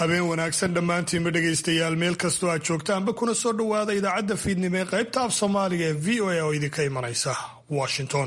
habeen wanaagsan dhammaantiinba dhegaystayaal meel kastoo aad joogtaanba kuna soo dhowaada idaacadda fiidnimo ee qaybta af soomaaliga ee v o a oo idinka imanaysa washington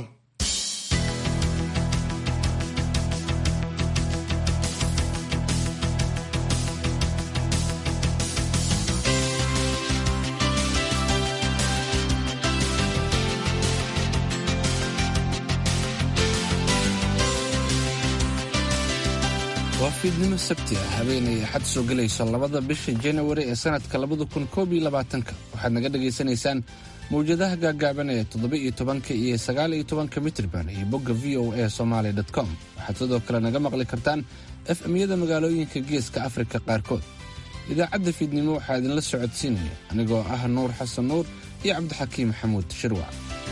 waa fiidnimo sabti ah habeenay axad soo gelayso labada bisha janawari ee sanadka labada kun koob iyo labaatanka waxaad naga dhagaysanaysaan mawjadaha gaagaaban ee toddoba iyo tobanka iyo sagaal iyo tobanka mitrban iyo bogga v o a somaly com waxaad sidoo kale naga maqli kartaan efmyada magaalooyinka geeska afrika qaarkood idaacadda fiidnimo waxaa idinla socodsiinaya anigoo ah nuur xasan nuur iyo cabdixakiim maxamuud shirwac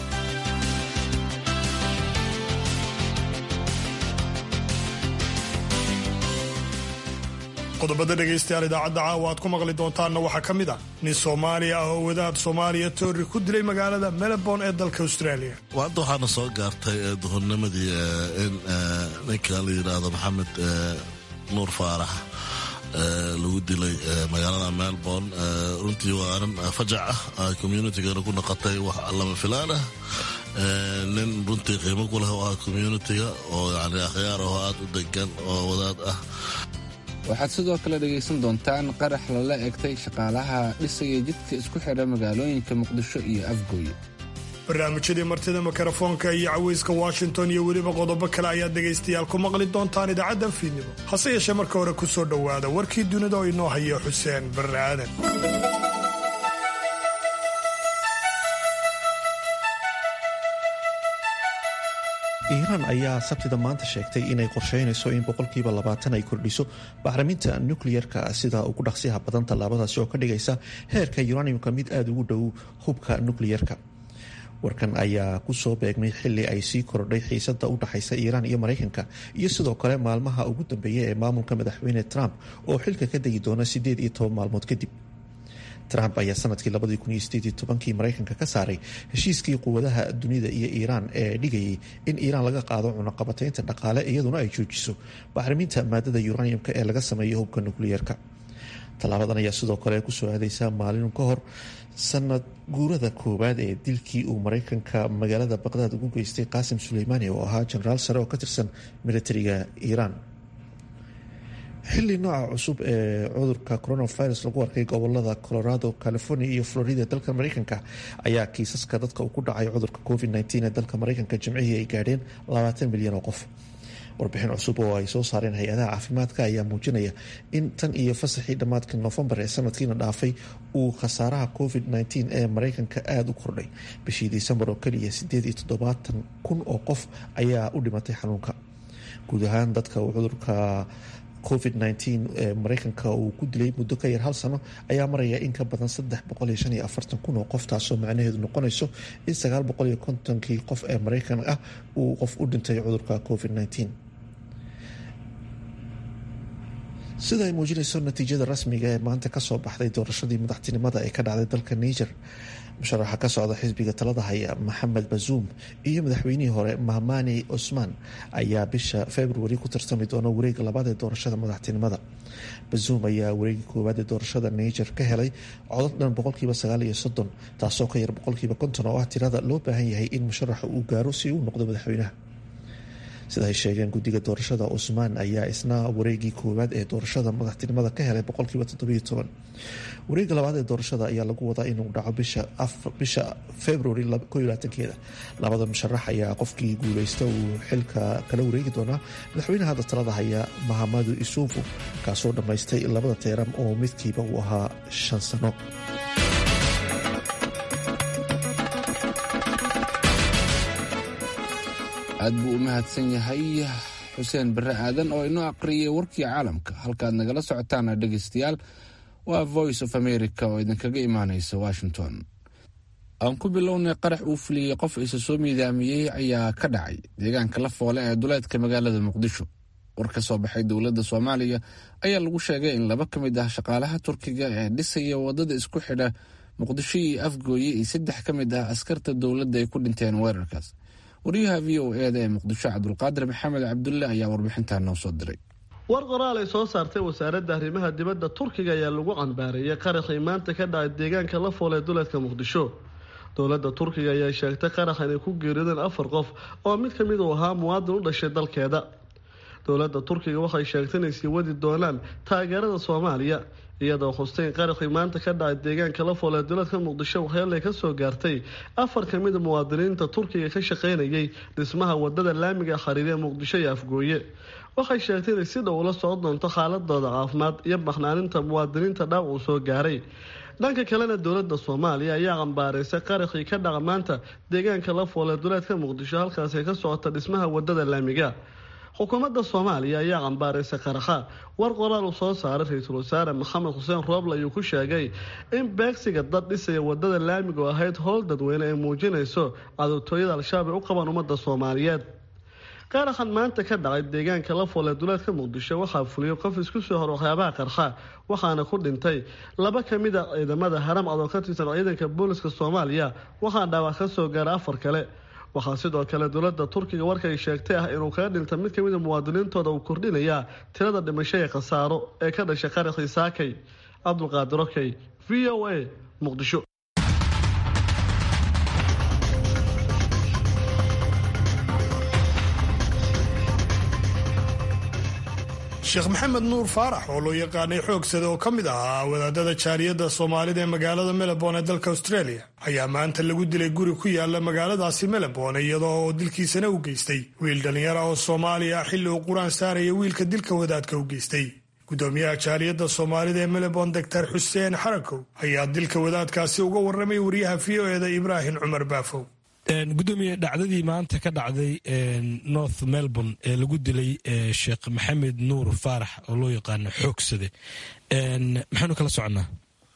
qodobada dhegaystayaal idaacadda caawa aad ku maqli doontaanna waxaa ka mid ah nin soomaaliya ah oo wadaad soomaaliya toori ku dilay magaalada melbourne ee dalka australia hadda waxaana soo gaartay duhurnimadii in ninka la yidhaahdo maxamed nuur faarax lagu dilay magaalada melbourne runtii waa arin fajac ah communitigana ku noqotay wax lama filaan ah nin runtii qiimo ku leh oo ah communitiga oo yani akhyaar ahoo aad u degan oo wadaad ah waxaad sidoo kale dhegaysan doontaan qarax lala egtay shaqaalaha dhisaya jidka isku xidha magaalooyinka muqdisho iyo afgooye barnaamijyadii martida mikrofoonka iyo caweyska washington iyo weliba qodobo kale ayaad dhegaystayaal ku maqli doontaan idaacaddan fiidnimo hase yeeshee marka hore ku soo dhowaada warkii dunida oo inoo haya xuseen barre aadan iiraan ayaa sabtida maanta sheegtay inay qorsheynayso in boqolkiiba labaatan ay kordhiso bacriminta nukliyerka sida ugu dhaqsiyaha badan tallaabadaasi oo ka dhigaysa heerka uraniumka mid aada ugu dhow hubka nukliyerka warkan ayaa kusoo beegmay xili ay sii kordhay xiisada u dhaxaysa iiraan iyo maraykanka iyo sidoo kale maalmaha ugu dambeeya ee maamulka madaxweyne trump oo xilka ka degi doona sideed iyo toban maalmood kadib trump ayaa sanadkii labadii kun iyo sideed iyo tobankii maraykanka ka saaray heshiiskii quwadaha dunida iyo iiraan ee dhigayay in iiraan laga qaado cunaqabataynta dhaqaale iyaduna ay joojiso bacriminta maadada uraniumka ee laga sameeyo hubka nukliyeerka tallaabadan ayaa sidoo kale kusoo aadeysa maalin ka hor sanad guurada koowaad ee dilkii uu maraykanka magaalada baqdaad ugu geystay qaasim suleymaani oo ahaa jenaraal sare oo ka tirsan militariga iiraan xili nooca cusub ee cudurka coronavirus lagu arkay gobolada colorado california iyo florida dalka mareykanka ayaa kiisaska dadka uu ku dhacay cudurka covid-19 ee dalka mareykanka jimcihii ay gaadheen labaatan milyan oo qof warbixin cusub oo ay soo saareen hay-adaha caafimaadka ayaa muujinaya in tan iyo fasaxii dhammaadka noofembar ee sanadkiina dhaafay uu khasaaraha covid-19 ee mareykanka aada u kordhay bishii disembar oo keliya sideed iyo toddobaatan kun oo qof ayaa u dhimatay xanuunka guud ahaan dadka uu cudurka covid-19 ee mareykanka uu ku dilay muddo ka yar hal sano ayaa maraya in ka badan saddex boqol iyo shan iyo afartan kun oo qof taasoo macnaheedu noqonayso in sagaal boqol iyo kontonkii qof ee mareykan ah uu qof u dhintay cudurka covid-19 sida ay muujinayso natiijada rasmiga ee maanta kasoo baxday doorashadii madaxtinimada ee ka dhacday dalka niger musharaxa ka socda xisbiga talada haya maxamed bazuum iyo madaxweynihii hore mahmani cusmaan ayaa bisha februari ku tartami doona wareega labaad ee doorashada madaxtinimada bazuum ayaa wareegii koowaad ee doorashada niger ka helay codod dhan boqolkiiba sagaal iyo soddon taasoo ka yar boqolkiiba konton oo ah tirada loo baahan yahay in musharaxa uu gaaro si uu noqdo madaxweynaha sida ay sheegeen guddiga doorashada cusmaan ayaa isna wareegii koowaad ee doorashada madaxtinimada ka helay boqolkiiba toddobiyo toban wareega labaad ee doorashada ayaa lagu wadaa inuu dhaco bisha februari keeda labada musharax ayaa qofkii guuleysta uu xilka kala wareegi doonaa madaxweynaha hadda talada haya mahamadu isuufu kaasoo dhammaystay labada teeram oo midkiiba uu ahaa shan sano aad buu u mahadsan yahay xuseen barre aadan oo inoo aqriyay warkii caalamka halkaad nagala socotaana dhegaystayaal waa voice of america oo idinkaga imaanaysa washington aan ku bilownay qarax uu fuliyey qof isa soo miidaamiyey ayaa ka dhacay deegaanka la foole ee duleedka magaalada muqdisho war ka soo baxay dowladda soomaaliya ayaa lagu sheegay in laba ka mid ah shaqaalaha turkiga ee dhisaya wadada isku xidha muqdisho iyo afgooye iyo saddex ka mid ah askarta dowladda ay ku dhinteen weerarkaas wariyaha v o eda ee muqdisho cabdulqaadir maxamed cabdulle ayaa warbixintaa noo soo diray war qoraal ay soo saartay wasaaradda arrimaha dibadda turkiga ayaa lagu cambaareeyay qaraxii maanta ka dhacay deegaanka la fool ee duleedka muqdisho dowladda turkiga ayaa sheegtay qarax inay ku geerideen afar qof oo mid ka mid uu ahaa muwaadin u dhashay dalkeeda dowladda turkiga waxay sheegtay inay sii wadi doonaan taageerada soomaaliya iyadoo xusteyn qaraxii maanta ka dhacay deegaanka la fool ee duleedka muqdisho waxyeelay ka soo gaartay afar ka mid a muwaadiniinta turkiga ka shaqaynayay dhismaha wadada laamiga xariiriya muqdisho iyo afgooye waxay sheegtay inay si dhow ula socon doonto xaaladooda caafimaad iyo baxnaaninta muwaadiniinta dhaawac uu soo gaaray dhanka kalena dowladda soomaaliya ayaa cambaaraysay qaraxii ka dhaca maanta deegaanka la fool ee duleedka muqdisho halkaasi ka socota dhismaha wadada laamiga xukuumadda soomaaliya ayaa cambaaraysay qaraxa war qoraal uu soo saaray ra-iisul wasaare maxamed xuseen rooble ayuu ku sheegay in beegsiga dad dhisaya wadada laamiga oo ahayd howl dadweyne ay muujinayso cadowtooyada al-shabaab ay u qabaan ummadda soomaaliyeed qaraxan maanta ka dhacay deegaanka la fool ee duleedka muqdisho waxaa fuliyay qof isku soo hor waxyaabaha qarxa waxaana ku dhintay laba ka mid a ciidamada haram cad oo ka tirsan ciidanka booliska soomaaliya waxaa dhaawac ka soo gaara afar kale waxaa sidoo kale dowladda turkiga warkay sheegtay ah inuu kaga dhinta mid kamid a muwaadiniintooda uu kordhinayaa tirada dhimasho ee khasaaro ee ka dhashay qaraxii saakay cabdulqaadir okey v o a muqdisho sheekh maxamed nuur faarax oo loo yaqaanay xoogsada oo ka mid ahaa wadaadada jaaliyadda soomaalida ee magaalada melbourne ee dalka australia ayaa maanta lagu dilay guri ku yaala magaaladaasi melbourne iyadoo oo dilkiisana u geystay wiil dhallinyara oo soomaaliya xilli uu qur-aan saaraya wiilka dilka wadaadka u geystay gudoomiyaha jaaliyadda soomaalida ee melbourne doctor xuseen xarakow ayaa dilka wadaadkaasi uga warramay wariyaha v o eda ibraahim cumar baafow gudoomiye dhacdadii maanta ka dhacday north melbourne ee lagu dilay sheekh maxamed nuur faarax oo loo yaqaano xoogsade maxaynu kala soconnaa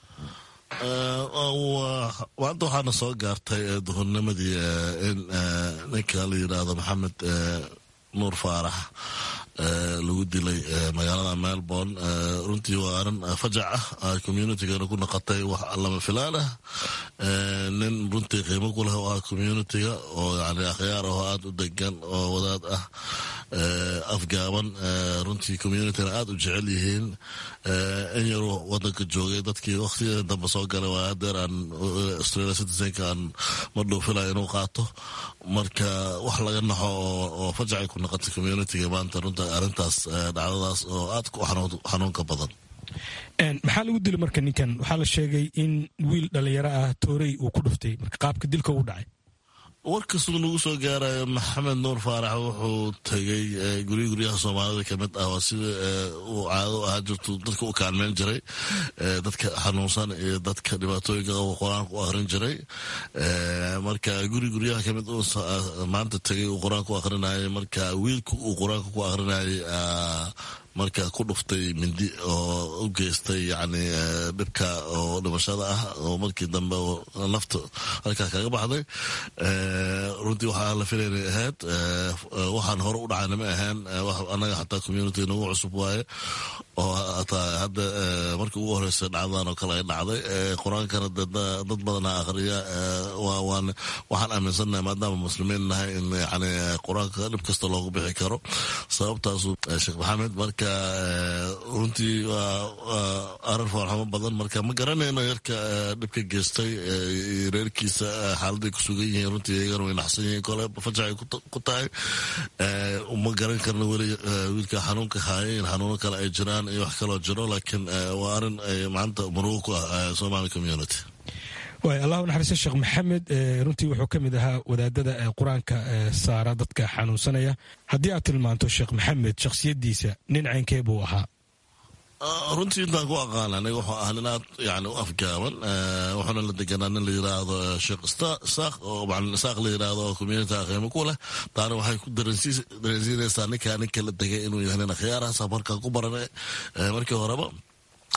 maanta waxaana soo gaartay duhurnimadii in ninka la yidhaahdo maxamed nuur faarax lagu dilay magaalada melbourne runtii waa arin fajac ah communitigana ku naqatay wax lama filaan ah nin runtii qiimo ku leh oo ah communitiga oo yani akhyaar ahoo aada u degan oo wadaad ah afgaaban runtii communitigana aada u jecel yihiin in yaruu wadanka joogay dadkii waktigeeda dambe soo galay waa adeer aan australia citizenka aan ma dhuufilaya inuu qaato marka wax laga naxo oo fajacay ku naqatay communitiga maanta runta arrintaas dhacdadaas oo aada ku xanuunka badan maxaa lagu dilay marka ninkan waxaa la sheegay in wiil dhalinyaro ah toorey uu ku dhuftay marka qaabka dilka u dhacay warkasuu nagu soo gaarayo maxamed nuur faarax wuxuu tegay gurya guryaha soomaalida kamid ah waa sida uu caado ahaa jirtu dadka u kaalmeyn jiray dadka xanuunsan iyo dadka dhibaatooyinka qaba qur-aanka u akrin jiray marka guri guryaha kamid maanta tegay uu qur-aanka u akrinayay marka wiilka uu qur-aanka ku akrinayay marka ku dhuftay mindi oo u geystay yani dhibka oo dhimashada ah oo markii dambe nafta halkaa kaga baxday runtii waxaa la filaynay ahayd waxaan hore u dhacayna ma ahayn anaga xataa community nagu cusub waaye oo hataa hadda markii ugu horeysa dhacdadan oo kale ay dhacday qur-aankana dad badana akhriya waxaan aaminsannahay maadaama muslimiin nahay in yani qur-aanka dhib kasta loogu bixi karo sababtaasu sheekh maxamed marka runtii waa arin foolxumo badan marka ma garanayno yarka dhibka geystay reerkiisa xaaladay ku sugan yihiin runtii iyagana way naxsan yihiin kole fajacay ku tahay ma garan karno weli wiilka xanuunka haaya in xanuuno kale ay jiraan iyo wax kaloo jiro laakiin waa arin maanta murugo ku ah somali community waay allah u naxariista sheekh maxamed runtii wuxuu ka mid ahaa wadaadada qur-aanka saara dadka xanuunsanaya haddii aad tilmaanto sheekh maxamed shakhsiyadiisa nin caynkee buu ahaa runtii intaan ku aqaan aniga wuxuu ahaa nin aad yani u afgaaban wuxuuna la deganaa nin la yiraahdo sheekh isaaq oo macalin isaaq la yiraahdo oo communitiga qiimo ku leh taana waxay ku dareensiinaysaa ninkaa ninka la degay inuu yahay nin akhyaarahaas markaan ku baranay markii horeba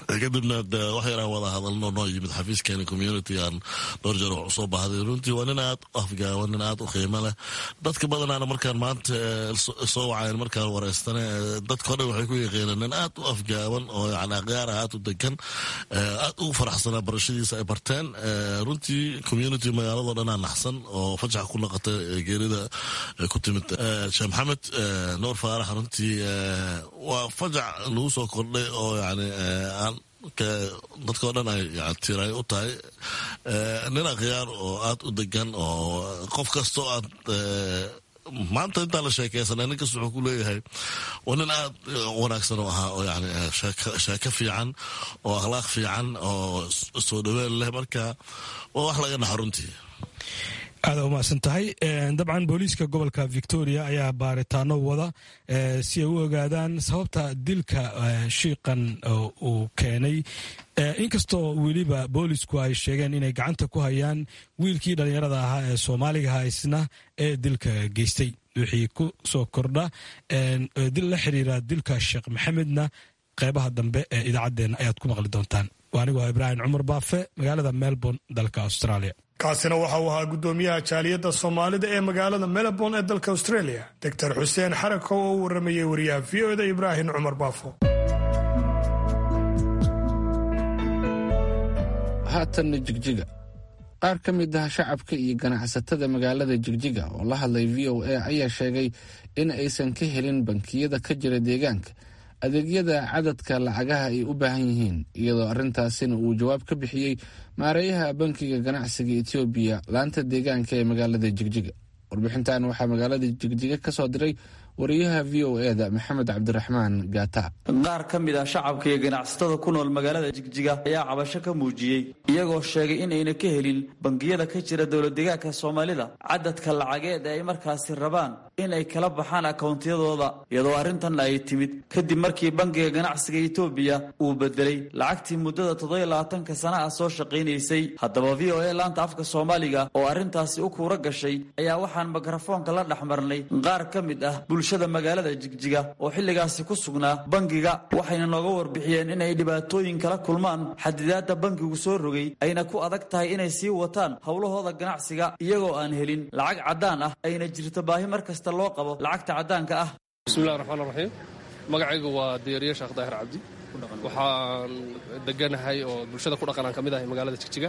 kadibna wax yaraan wada hadalno noo yimid xafiiskeeni community aan dhowr jeer wax usoo baahday runtii waa nin aad u afgaawan nin aad u qiimo leh dadka badanaana markaan maanta soo wacayn markaan wareystane dadkao dhan waxay ku yaqiineen nin aad u afgaawan oo yani akhyaara aad u degan aad ugu faraxsanaa barashadiisa ay barteen runtii community magaaladoo dhanaa naxsan oo fajax ku naqata geerida ku timid sheekh maxamed nuur faarax runtii waa fajac lagu soo kordhay oo yani dadkao dhan ay tiray u tahay nin akhyaar oo aad u degan oo qof kastoo aad maanta intaan la sheekeysanay ninkas wuxuu ku leeyahay waa nin aad wanaagsan oo ahaa oo yani sheeko fiican oo akhlaaq fiican oo soo dhaween leh marka waa wax laga naxa runtii aada umahadsan tahay dabcan booliiska gobolka victoria ayaa baaritaano wada si ay u ogaadaan sababta dilka shiiqan uu keenay inkastoo weliba boolisku ay sheegeen inay gacanta ku hayaan wiilkii dhallinyarada ahaa ee soomaaligaha isna ee dilka geystay wixii ku soo kordha dil la xiriira dilka sheekh maxamedna qeybaha dambe ee idaacaddeenna ayaad ku maqli doontaan anigoo ibraahim cumar baafe magaalada melbourne dalka australia kaasina waxa uu ahaa guddoomiyaha jaaliyadda soomaalida ee magaalada melbourne ee dalka australia doctor xuseen xarako oo u waramayay wariyaha v o da ibraahim cumar baafo haatanna jigjiga qaar ka mid ah shacabka iyo ganacsatada magaalada jigjiga oo la hadlay v o a ayaa sheegay in aysan ka helin bankiyada ka jira deegaanka adeegyada cadadka lacagaha ay u baahan yihiin iyadoo arrintaasina uu jawaab ka bixiyey maareeyaha bankiga ganacsiga etoobiya laanta deegaanka ee magaalada jigjiga warbixintan waxaa magaalada jigjiga ka soo diray wariyaha v o eda maxamed cabdiraxmaan gaata qaar ka mid ah shacabka iyo ganacsatada ku nool magaalada jigjiga ayaa cabasho ka muujiyey iyagoo sheegay inayna ka helin bangiyada ka jira dowladdeegaanka soomaalida cadadka lacageed ee ay markaasi rabaan in ay kala baxaan akawntiyadooda iyadoo arrintan ay timid kadib markii bangiga ganacsiga etoobiya uu bedelay lacagtii muddada toddobiyo labaatanka sana ah soo shaqaynaysay haddaba v o a laanta afka soomaaliga oo arrintaasi u kuura gashay ayaa waxaan mikrofoonka la dhex marnay qaar ka mid ah bulshada magaalada jigjiga oo xilligaasi ku sugnaa bangiga waxayna nooga warbixiyeen inay dhibaatooyin kala kulmaan xadidaadda bangigu soo rogay ayna ku adag tahay inay sii wataan howlahooda ganacsiga iyagoo aan helin lacag caddaan ah ayna jirto baahi mar kasta loo qabo lacagta caddaanka ah bismillahi raxmaan raxiim magacaygu waa diyaariye sheekh daahir cabdi waxaan deganahay oo bulshada ku dhaqanaan ka mid ahay magaalada jigjiga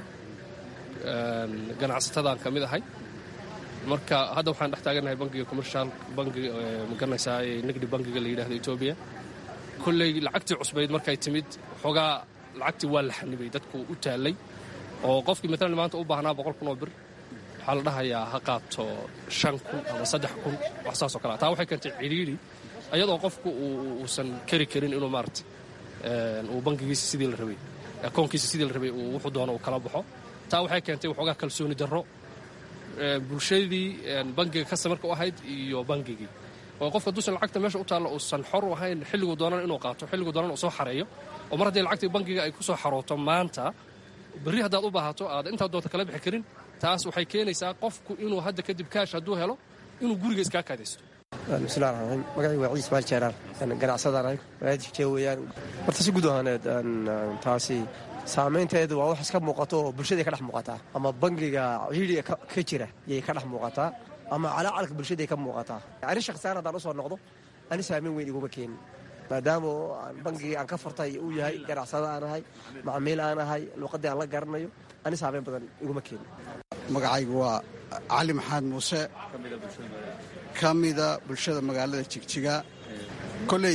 ganacsatadaan ka mid ahay marka hadda waxaan dhex taaganahay bangiga commercial bangiga magaranaysaa nigdi bangiga la yidhahdo etoobiya kolley lacagtii cusbayd markay timid xoogaa lacagtii waa la xanibay dadku u taallay oo qofkii maalan maanta u baahnaa boqol kun oo bir waxaa la dhahayaa ha qaato shan kun ama saddex kun wax saasoo kale taa waxay keentay cidhiidhi ayadoo qofku uusan kari karin inuu maarata uu bangigiisa sidii la rabay akoonkiisa sidii la rabay uu wuxuu doono uu kala baxo taa waxay keentay waxoogaa kalsooni darro bulshadii bangiga kastamarka u ahayd iyo bangigii oo qofka duusan lacagta meesha u taalla uusan xor u ahayn xilliguu doonana inuu qaato xilliguu doonana uu soo xareeyo oo mar haddii lacagtii bangiga ay ku soo xarooto maanta berri haddaad u baahato aad intaa doonta kala bixi karin taas waxay keenaysaa qofku inuu hadda kadib kaash hadduu helo inuu guriga iskaa kaadaysto bismillahi raxmaan magacii waa ciis maal jeeraar ganacsadaan magaalada jigjiga weeyaan horta si guud ahaaneed taasi saamaynteedu waa wax iska muuqato oo bulshadai ka dhex muuqataa ama bangiga ciidiga ka jira yay ka dhex muuqataa ama calaacalka bulshadaay ka muuqataa arrin shakhsiyaan haddaan usoo noqdo ani saamayn weyn iguma keenin maadaama bangigii aan ka furtay uu yahay ganacsada aan ahay macmiil aan ahay luuqaddii aan la garanayo ani saamayn badan iguma keenin magacaygu waa cali maxamed muuse ka mida bulshada magaalada jigjiga koley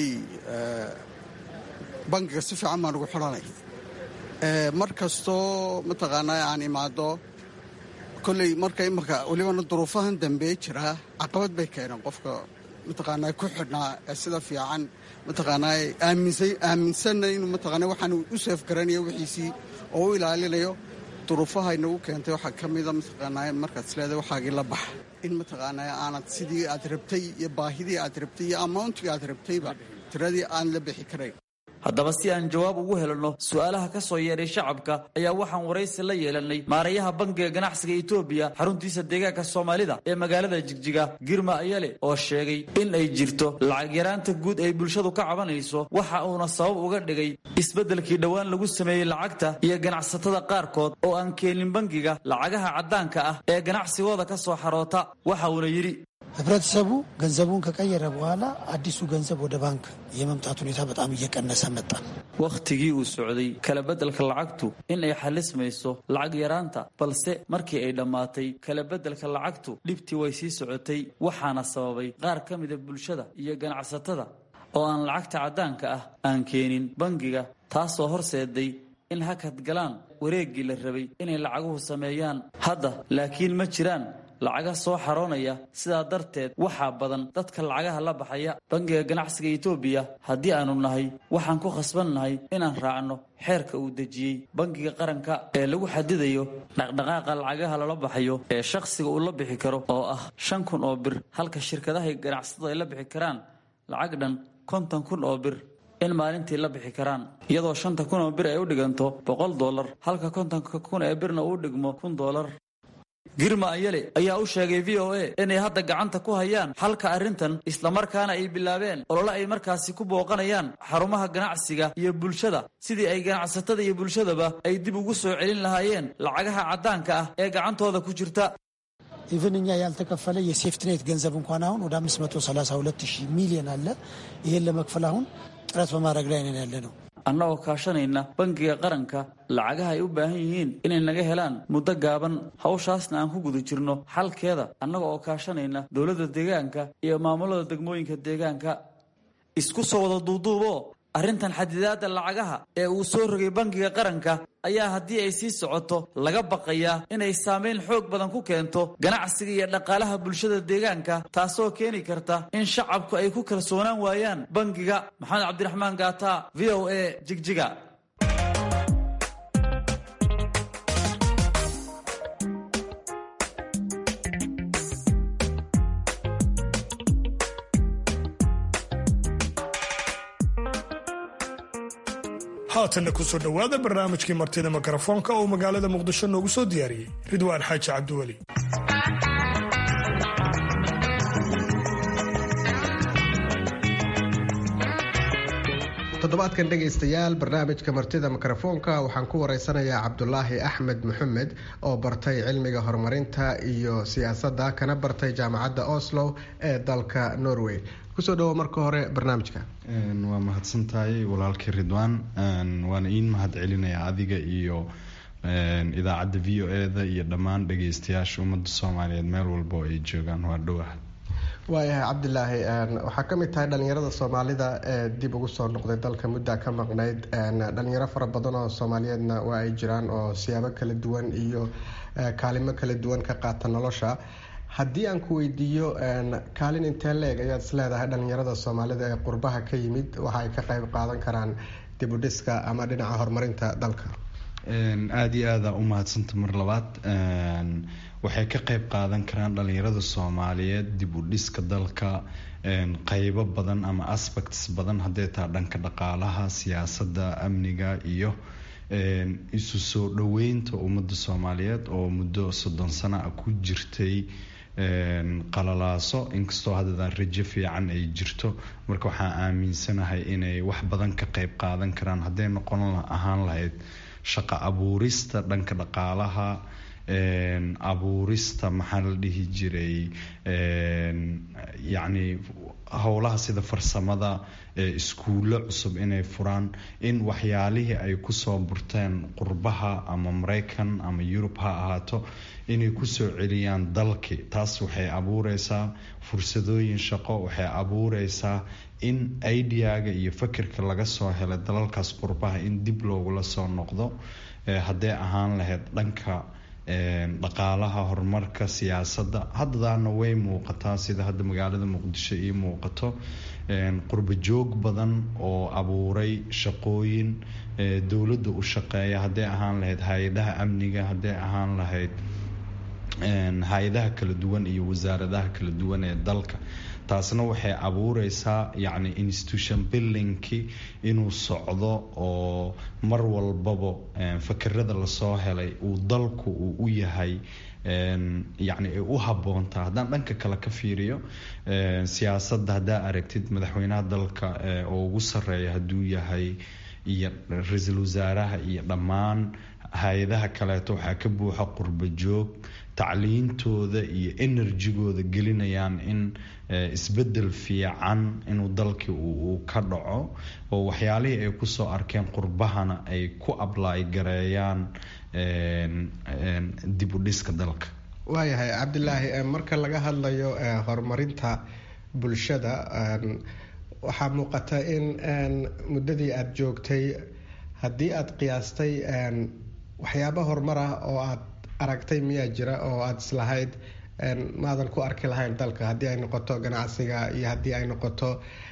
bangiga si fiican baan ugu xidhanay mar kastoo mataqaanaa aan imaado kolley marka imaka welibana duruufahan dambe jiraa caqabad bay keeneen qofka mataqaanaa ku xidhnaa ee sida fiican mataqaanaa aaminsanna inuu mataqaanaa waxaan u seef garanayo wixiisii oo u ilaalinayo duruufaha inagu keentay waxaa ka mida mataqaanaa markaad isleedahay waxaagii la bax in mataqaanaa aanad sidii aad rabtay iyo baahidii aad rabtay iyo amauntigii aad rabtayba tiradii aan la bixi karayn haddaba si aan jawaab ugu helno su-aalaha ka soo yeedhay shacabka ayaa waxaan waraysi la yeelanay maarayaha bangiga ganacsiga etoobiya xaruntiisa deegaanka soomaalida ee magaalada jigjiga girma ayale oo sheegay in ay jirto lacag yaraanta guud ay bulshadu ka cabanayso waxa uuna sabab uga dhigay isbeddelkii dhowaan lagu sameeyey lacagta iyo ganacsatada qaarkood oo aan keenin bangiga lacagaha caddaanka ah ee ganacsigooda ka soo xaroota waxa uuna yidhi ህብረተሰቡ ገንዘቡን ከቀየረ በኋላ አዲሱ ገንዘብ ወደ ባንክ የመምጣት ሁኔታ በጣም እየቀነሰ መጣ። wakhtigii uu socday kala beddelka lacagtu in ay xalismayso lacag yaraanta balse markii ay dhammaatay kala beddelka lacagtu dhibtii way sii socotay waxaana sababay qaar ka mida bulshada iyo ganacsatada oo aan lacagta caddaanka ah aan keenin bangiga taasoo horseeday in hakad galaan wareeggii la rabay inay lacaguhu sameeyaan hadda laakiin ma jiraan lacaga soo xaroonaya sidaa darteed waxaa badan dadka lacagaha la baxaya bangiga ganacsiga etoobiya haddii aanu nahay waxaan ku khasbannahay inaan raacno xeerka uu dejiyey bangiga qaranka ee lagu xadidayo dhaqdhaqaaqa lacagaha lala baxayo ee shakhsiga uu la bixi karo oo ah shan kun oo bir halka shirkadaha ganacsatadu ay la bixi karaan lacag dhan konton kun oo bir in maalintii la bixi karaan iyadoo shanta kun oo bir ay u dhiganto boqol dollar halka kontonka kun ee birna uu dhigmo kun dollar girma ayale ayaa u sheegay v o a inay hadda gacanta ku hayaan xalka arrintan islamarkaana ay bilaabeen olole ay markaasi ku booqanayaan xarumaha ganacsiga iyo bulshada sidii ay ganacsatada iyo bulshadaba ay dib ugu soo celin lahaayeen lacagaha caddaanka ah ee gacantooda ku jirta ኢቨን እኛ ያልተከፈለ የሴፍትኔት ገንዘብ እንኳን አሁን ወደ 532 ሺህ ሚሊዮን አለ። ይህን ለመክፈል አሁን ጥረት በማድረግ ላይ ነን ያለ ነው። annagoo kaashanayna bangiga qaranka lacagaha ay u baahan yihiin inay naga helaan muddo gaaban hawshaasna aan ku guda jirno xalkeeda annaga oo kaashanayna dowladda deegaanka iyo maamulada degmooyinka deegaanka isku soo wada duuduuboo arrintan xadidaadda lacagaha ee uu soo rogay bangiga qaranka ayaa haddii ay sii socoto laga baqayaa inay saamayn xoog badan ku keento ganacsiga iyo dhaqaalaha bulshada deegaanka taasoo keeni karta in shacabku ay ku kalsoonaan waayaan bangiga maxamed cabdiraxmaan gaata v o a jigjiga haatanna kusoo dhowaada barnaamijkii martida mikrofoonka oo magaalada muqdisho noogu soo diyaariyey ridwaan xaaji cabdiweli toddobaadkan dhegaystayaal barnaamijka martida mikrofoonka waxaan ku wareysanayaa cabdulaahi axmed maxamed oo bartay cilmiga horumarinta iyo siyaasadda kana bartay jaamacadda oslo ee dalka norway kusoo dhawo marka hore barnaamijka waa mahadsantahay walaalkii ridwaan waana iin mahad celinayaa adiga iyo idaacadda v o e da iyo dhammaan dhagaystayaasha ummadda soomaaliyeed meel walba oo ay joogaan waa dhowah waayahay cabdilaahi waxaa ka mid tahay dhalinyarada soomaalida ee dib ugu soo noqday dalka muddaa ka maqnayd dhalinyaro fara badan oo soomaaliyeedna waa ay jiraan oo siyaabo kala duwan iyo kaalimo kala duwan ka qaata nolosha haddii aan ku weydiiyo kaalin intee leeg ayaad isleedahay dhalinyarada soomaalida ee qurbaha ka yimid waxa ay ka qayb qaadan karaan dib u dhiska ama dhinaca horumarinta dalka aada iyo aada u mahadsanta mar labaad waxay ka qayb qaadan karaan dhalinyarada soomaaliyeed dib u dhiska dalka qeybo badan ama aspects badan hadday taha dhanka dhaqaalaha siyaasadda amniga iyo isu soo dhoweynta ummadda soomaaliyeed oo muddo soddon sano a ku jirtay qalalaaso inkastoo haddadaan rajo fiican ay jirto marka waxaan aaminsanahay inay wax badan ka qayb qaadan karaan hadday noqon ahaan lahayd shaqo abuurista dhanka dhaqaalaha abuurista maxaa la dhihi jiray yacni howlaha sida farsamada iskuullo cusub inay furaan in waxyaalihii ay kusoo burteen qurbaha ama maraykan ama yurub ha ahaato inay kusoo celiyaan dalki taas waxay abuureysaa fursadooyin shaqo waxay abuureysaa in ideaga iyo fakirka laga soo helay dalalkaas qurbaha in dib loogula soo noqdo hadday ahaan lahayd dhanka dhaqaalaha horumarka siyaasadda haddadaana way muuqataa sida hadda magaalada muqdisho ii muuqato qurbo joog badan oo abuuray shaqooyin dowladda u shaqeeya hadday ahaan lahayd hay-adaha amniga hadday ahaan lahayd hay-adaha kala duwan iyo wasaaradaha kala duwan ee dalka taasna waxay abuureysaa yacni institution buildingkii inuu socdo oo mar walbaba fakerada lasoo helay uu dalku uu u yahay yacni ay u habboontaa haddaan dhanka kale ka fiiriyo siyaasadda haddaa aragtid madaxweynaha dalka oo ugu sarreeya hadduu yahay iyo ra-iisul wasaaraha iyo dhammaan hay-adaha kaleeto waxaa ka buuxa qurba joog tacliintooda iyo enerjigooda gelinayaan in isbedel fiican inuu dalkii uu ka dhaco oo waxyaalihii ay kusoo arkeen qurbahana ay ku ablaay gareeyaan dib u dhiska dalka waayahay cabdilaahi marka laga hadlayo horumarinta bulshada waxaa muuqata in muddadii aada joogtay haddii aada qiyaastay waxyaaba horumar ah oo aada aragtay miyaa jira oo aada islahayd maadan ku arki lahayn dalka haddii ay noqoto ganacsiga iyo haddii ay noqoto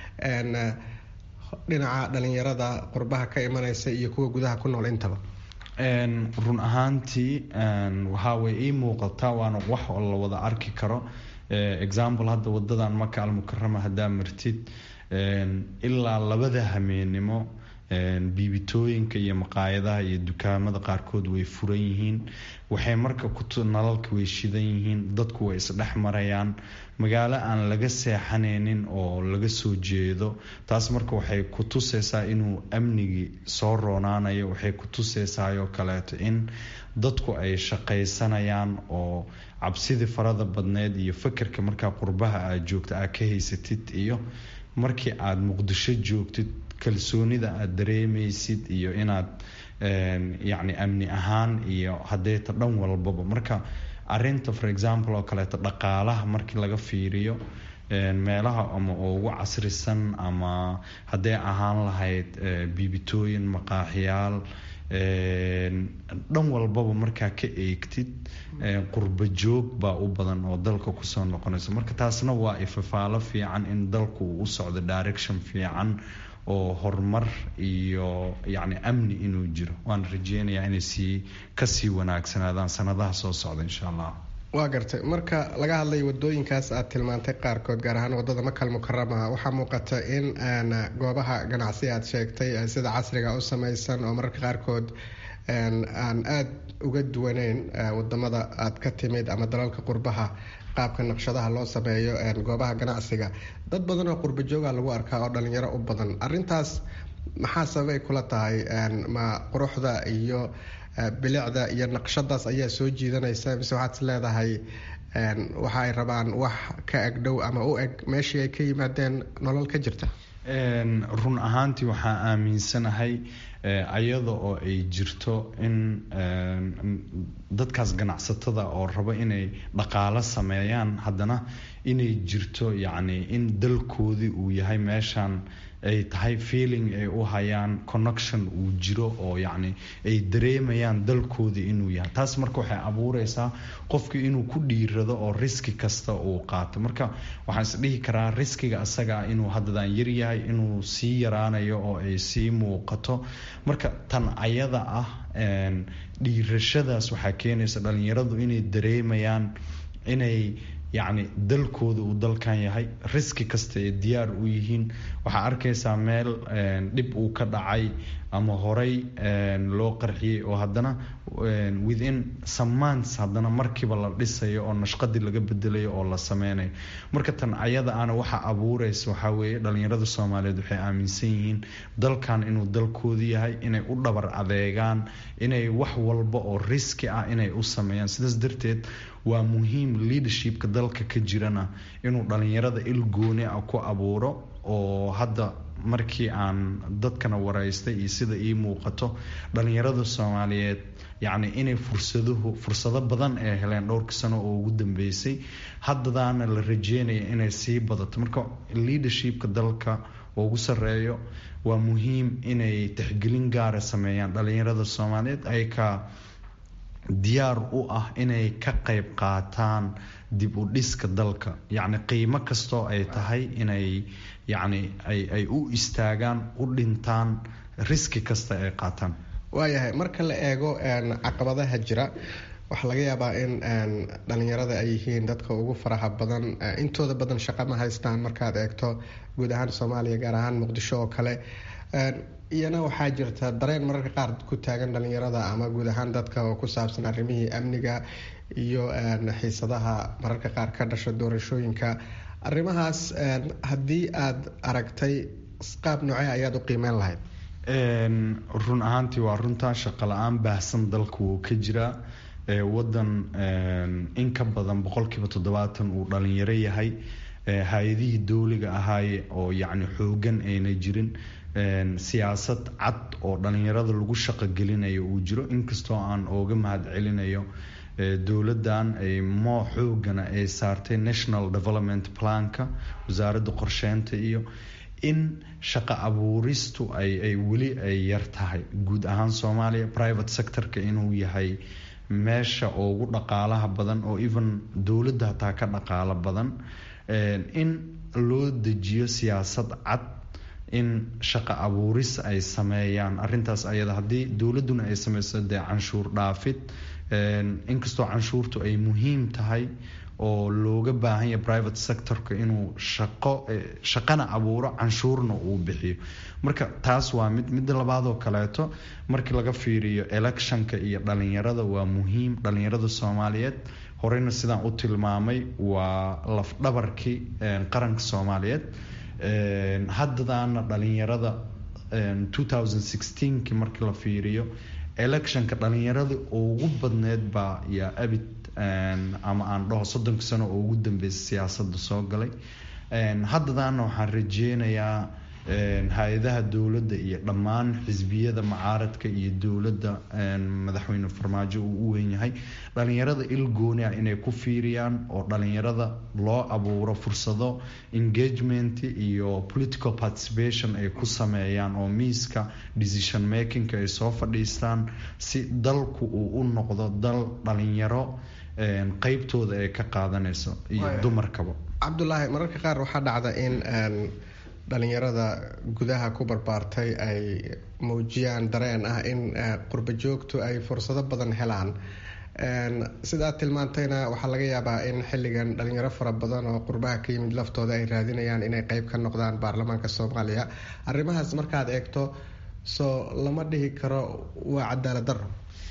dhinaca dhalinyarada qurbaha ka imanaysa iyo kuwa gudaha ku nool intaba run ahaantii waxaa way ii muuqataa waana wax oo la wada arki karo example hadda wadadan maka almukarama haddaa martid ilaa labada hameenimo biibitooyinka iyo maqaayadaha iyo dukaamada qaarkood way furan yihiin waxay marka nalalka way shidan yihiin dadku way isdhex marayaan magaalo aan laga seexanaynin oo laga soo jeedo taas marka waxay ku tusaysaa inuu amnigii soo roonaanayo waxay ku tusaysaayoo kaleeto in dadku ay shaqaysanayaan oo cabsidii farada badneed iyo fakerka markaa qurbaha aad joogta aad ka haysatid iyo markii aada muqdisho joogtid kalsoonida aada dareemaysid iyo inaad yacni amni ahaan iyo hadeeta dhan walbaba marka arinta for example oo kaleeto dhaqaalaha markii laga fiiriyo meelaha ama ugu casrisan ama hadday ahaan lahayd biibitooyin maqaaxiyaal dhan walbaba markaa ka eegtid qurba joog baa u badan oo dalka kusoo noqonaysa marka taasna waa ifafaalo fiican in dalku uu u socdo direction fiican oo horumar iyo yacni amni inuu jiro waan rajeynayaa inay sii kasii wanaagsanaadaan sanadaha soo socda insha allah waa gartay marka laga hadlay wadooyinkaas aad tilmaantay qaarkood gaar ahaan wadada makal mukarama waxaa muuqata in goobaha ganacsi aad sheegtay sida casriga u samaysan oo mararka qaarkood aan aada uga duwaneyn wadamada aad ka timid ama dalalka qurbaha qaabka naqshadaha loo sameeyo goobaha ganacsiga dad badan oo qurba jooga lagu arkaa oo dhalinyaro u badan arintaas maxaa sababay kula tahay ma quruxda iyo bilicda iyo naqshadaas ayaa soo jiidanaysa mise waxaad is leedahay waxa ay rabaan wax ka eg dhow ama u eg meeshii ay ka yimaadeen nolol ka jirta run ahaantii waxaa aaminsanahay ayada oo ay jirto in dadkaas ganacsatada oo rabo inay dhaqaalo sameeyaan haddana inay jirto yacni in dalkoodii uu yahay meeshan ay tahay feeling ay u hayaan connection uu jiro oo yacni ay dareemayaan dalkoodii inuu yahay taas marka waxay abuureysaa qofkii inuu ku dhiirado oo riski kasta uu qaato marka waxaan is dhihi karaa riskiga asaga inuu haddadan yaryahay inuu sii yaraanayo oo ay sii muuqato marka tan ayada ah dhiirashadaas waxaa keenaysa dhalinyaradu inay dareemayaan inay yacni dalkooda uu dalkan yahay riski kasta ay diyaar u yihiin waxaa arkaysaa meel dhib uu ka dhacay ama horey loo qarxiyey oo haddana within some months haddana markiiba la dhisayo oo nashqadii laga bedelayo oo la sameynayo marka tan ayada ana waxa abuureysa waxaa weeye dhalinyarada soomaaliyeed waxay aaminsan yihiin dalkan inuu dalkoodu yahay inay u dhabar adeegaan inay wax walba oo riski ah inay u sameeyaan sidaas darteed waa muhiim leadershipka dalka ka jirana inuu dhalinyarada il gooni ah ku abuuro oo hadda markii aan dadkana waraystay iyo sida ii muuqato dhalinyarada soomaaliyeed yacni inay fursaduhu fursado badan ay heleen dhowrka sano oo ugu dambeysay haddadaana la rajeynaya inay sii badato marka leadershipka dalka ugu sareeyo waa muhiim inay tixgelin gaara sameeyaan dhalinyarada soomaaliyeed ay ka diyaar u ah inay ka qayb qaataan dib u dhiska dalka yacni qiimo kastoo ay tahay inay yacni ay ay u istaagaan u dhintaan riski kasta ay qaataan waayahay marka la eego caqabadaha jira waxaa laga yaabaa in dhalinyarada ay yihiin dadka ugu faraha badan intooda badan shaqo ma haystaan markaad eegto guud ahaan soomaaliya gaar ahaan muqdisho oo kale iyana waxaa jirta dareen mararka qaar ku taagan dhalinyarada ama guud ahaan dadka oo ku saabsan arrimihii amniga iyo xiisadaha mararka qaar ka dhasha doorashooyinka arrimahaas haddii aada aragtay qaab noocee ayaad u qiimeyn lahayd run ahaantii waa runtaa shaqo la-aan baahsan dalka wuu ka jiraa wadan in ka badan boqolkiiba toddobaatan uu dhalinyaro yahay hay-adihii dowliga ahaaye oo yacni xoogan ayna jirin siyaasad cad oo dhalinyarada lagu shaqo gelinayo uu jiro inkastoo aan ooga mahad celinayo dowladan ay moo xoogana ay saartay national development planka wasaaradda qorsheynta iyo in shaqo abuuristu ay weli ay yar tahay guud ahaan soomaaliya private sectorka inuu yahay meesha ugu dhaqaalaha badan oo even dowladda hataa ka dhaqaalo badan in loo dejiyo siyaasad cad in shaqo abuuris ay sameeyaan arintaas ayada haddii dowladuna ay sameyso dee canshuur dhaafid inkastoo canshuurtu ay muhiim tahay oo looga baahan yahay private sectorka inuu shaqo shaqana abuuro canshuurna uu bixiyo marka taas waa mid midda labaadoo kaleeto markii laga fiiriyo electionka iyo dhalinyarada waa muhiim dhalinyarada soomaaliyeed horeyna sidaan u tilmaamay waa lafdhabarkii qaranka soomaaliyeed haddadaana dhalinyarada ki markii la fiiriyo electionka dhalinyarada ugu badneed baa yaa abid ama aan dhaho soddonka sano oo ugu dambeysay siyaasada soo galay haddadaana waxaan rajeynayaa hay-adaha dowladda iyo dhammaan xisbiyada macaaradka iyo dowladda madaxweyne farmaajo uu u weynyahay dhalinyarada il gooni ah inay ku fiiriyaan oo dhalinyarada loo abuuro fursado engagement iyo political participation ay ku sameeyaan oo miiska decision makingka ay soo fadhiistaan si dalku uu u noqdo dal dhalinyaro qeybtooda ay ka qaadanayso iyo dumarkaba cabdulaahi mararka qaar waxaa dhacda in dhalinyarada gudaha ku barbaartay ay muujiyaan dareen ah in qurbo joogtu ay fursado badan helaan sidaad tilmaantayna waxaa laga yaabaa in xilligan dhalinyaro fara badan oo qurbaha ka yimid laftooda ay raadinayaan inay qeyb ka noqdaan baarlamaanka soomaaliya arrimahaas markaad eegto soo lama dhihi karo waa cadaalad daro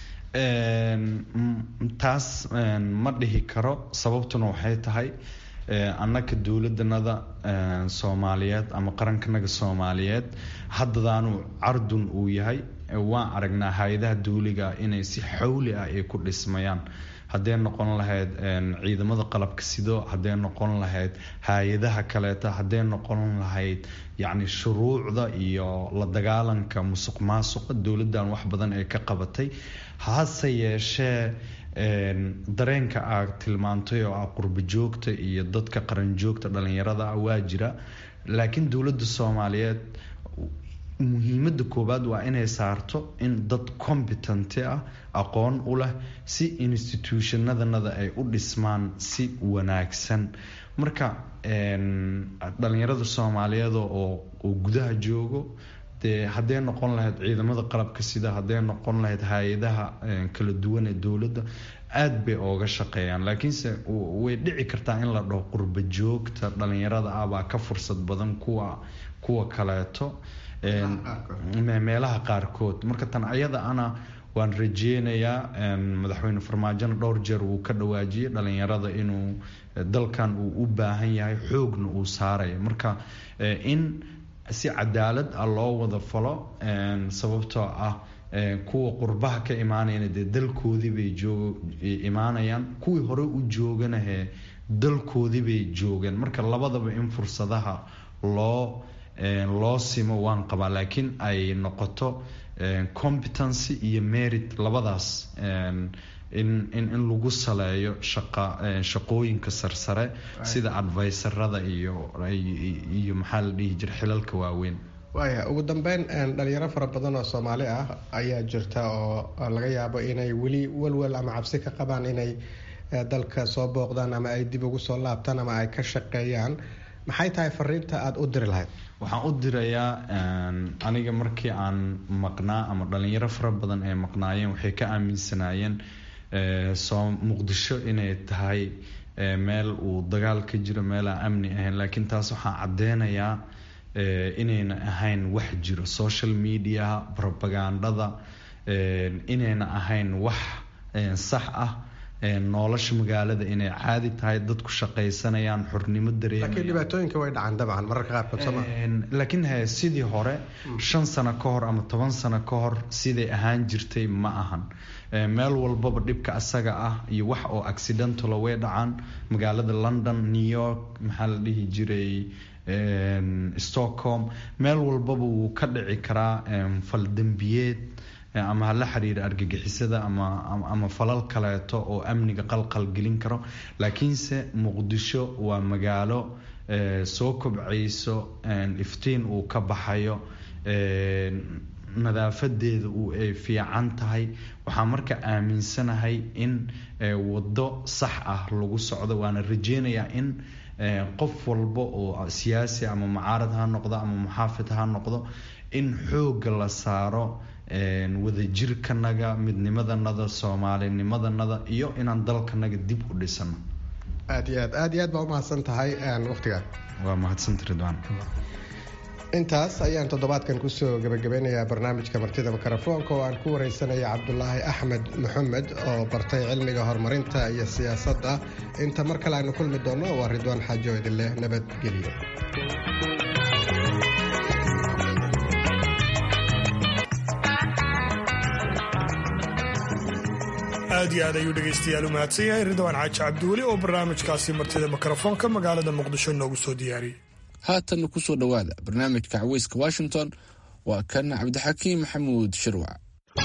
taas ma dhihi karo sababtuna waxay tahay annaka dowladanada soomaaliyeed ama qarankanaga soomaaliyeed haddadaanu cardun uu yahay waan aragnaa hay-adaha dowliga inay si xawli ah ay ku dhismayaan hadday noqon lahayd ciidamada qalabka sido hadday noqon lahayd hay-adaha kaleeta hadday noqon lahayd yacni shuruucda iyo la dagaalanka musuq maasuqa dowladdan wax badan ay ka qabatay hase yeeshee dareenka aad tilmaantay oo ah qurbo joogta iyo dadka qaran joogta dhalinyarada ah waa jira laakiin dowladda soomaaliyeed muhiimada koowaad waa inay saarto in dad competent ah aqoon u leh si institutionadanada ay u dhismaan si wanaagsan marka dhalinyarada soomaaliyeed oo gudaha joogo dee hadday noqon lahayd ciidamada qalabka sida hadday noqon lahayd hay-adaha kala duwan ee dowladda aada bay ooga shaqeeyaan laakiinse way dhici kartaa in la dhaho qurbo joogta dhalinyarada ah baa ka fursad badan kuwa kuwa kaleeto meelaha qaarkood marka tan ayada ana waan rajeynayaa madaxweyne farmaajona dhowr jeer wuu ka dhawaajiyay dhalinyarada inuu dalkan uu u baahan yahay xoogna uu saaraya marka in si cadaalad ah loo wada falo sababtoo ah kuwa qurbaha ka imaanayana dee dalkoodii bay joog imaanayaan kuwii hore u jooganahe dalkoodii bay joogeen marka labadaba in fursadaha loo loo simo waan qabaa laakiin ay noqoto competency iyo merit labadaas in in lagu saleeyo shaqa shaqooyinka sarsare sida adviserada iyo iyo maxaa la dhihi jira xilalka waaweyn waaya ugu dambeyn dhalinyaro fara badan oo soomaali ah ayaa jirta oo laga yaabo inay weli walwal ama cabsi ka qabaan inay dalka soo booqdaan ama ay dib ugu soo laabtaan ama ay ka shaqeeyaan maxay tahay fariinta aada u diri lahayd waxaan u dirayaa aniga markii aan maqnaa ama dhalinyaro fara badan ay maqnaayeen waxay ka aaminsanaayeen muqdisho inay tahay meel uu dagaal ka jiro meel aan amni ahayn laakiin taas waxaan caddeynayaa inayna ahayn wax jiro social media propagandada inayna ahayn wax sax ah nolosha magaalada inay caadi tahay dadku shaqaysanayaan xornimo laakiin dhibaatooyinka way dhacaan dabcan mararka qaarkood sooma laakiin he sidii hore shan sano ka hor ama toban sano ka hor siday ahaan jirtay ma ahan meel walbaba dhibka asaga ah iyo wax oo accidentalo way dhacaan magaalada london new york maxaa la dhihi jiray stockholm meel walbaba wuu ka dhici karaa faldembiyeed ama hala xiriira argagixisada ama falal kaleeto oo amniga qalqal gelin karo laakiinse muqdisho waa magaalo soo kobcayso iftiin uu ka baxayo nadaafadeeda ay fiican tahay waxaa marka aaminsanahay in wado sax ah lagu socdo waana rajeynayaa in qof walba oo siyaasi ama mucaarad ha noqdo ama muxaafid ha noqdo in xooga la saaro wadajirkanaga midnimadanada soomaalinimadanada iyo inaan dalkanaga dib u dhisano aad iyo aad aad iyo aad baa umahadsan tahay waqtigaa waa mahadsanta ridwaan intaas ayaan toddobaadkan kusoo gabagabeynayaa barnaamijka martida mikrofoonka oo aan ku wareysanaya cabdulaahi axmed maxamed oo bartay cilmiga horumarinta iyo siyaasadda inta mar kale aynu kulmi doonno waa ridwaan xaajo idinleh nabadgelyo aad iyo aad ayuu dhegaystayaal u mahadsan yahay ridwaan xaaji cabdiweli oo barnaamijkaasi martida mikrofoonka magaalada muqdisho noogu soo diyaariyey haatanna ku soo dhowaada barnaamijka caweyska washington waa kan cabdixakiim maxamuud shirwac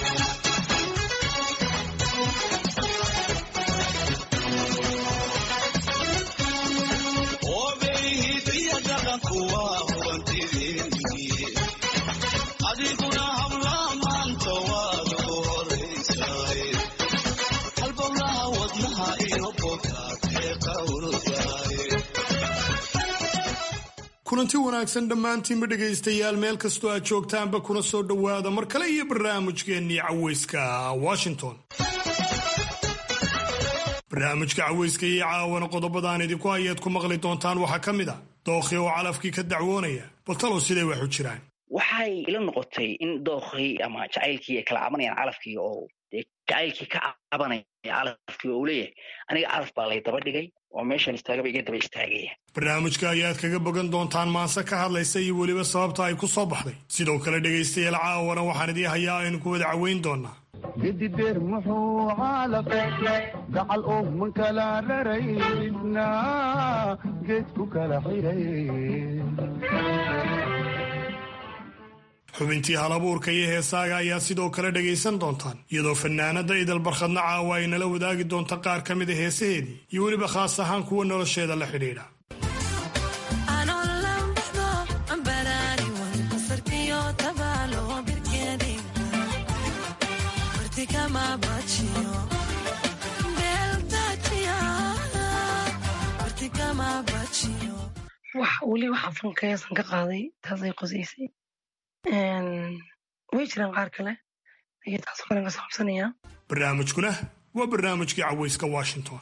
kulanti wanaagsan dhammaantiinba dhegaystayaal meel kastoo aad joogtaanba kuna soo dhowaada mar kale iyo barnaamijkeennii caweyska washington barnaamijka caweyska iyo caawana qodobadaan idinku hayaad ku maqli doontaan waxaa ka mid a dookhi oo calafkii ka dacwoonaya bal talow siday wax u jiraan waxay ila noqotay in dookhii ama jacaylkii ay kala cabanayaan calafkii oo jacaylkii ka cabanaya calafkii oo uu leeyahay aniga calaf baa lay daba dhigay oo meeshan istaagaba iga daba istaagaya barnaamijka ayaad kaga bogan doontaan maanse ka hadlaysa iyo weliba sababta ay ku soo baxday sidoo kale dhegaystayaal caawana waxaan idii hayaa aynu ku wada caweyn doonaa gedideer muxuu caalaqay gacal oo man kala raraydna geed ku kala xiray xubintii halabuurka iyo heesaaga ayaa sidoo kale dhegaysan doontaan iyadoo fanaanada idal barkhadna caawa ay nala wadaagi doonta qaar ka mid a heesaheedii iyo weliba khaas ahaan kuwa nolosheeda la xidhiidha wax weli waxaa fanka heesan ka qaaday taasay qosaysay way jiraan qaar kale ayay taasoo kalen ka saabsanayaa barnaamijkuna waa barnaamijkii caweyska washington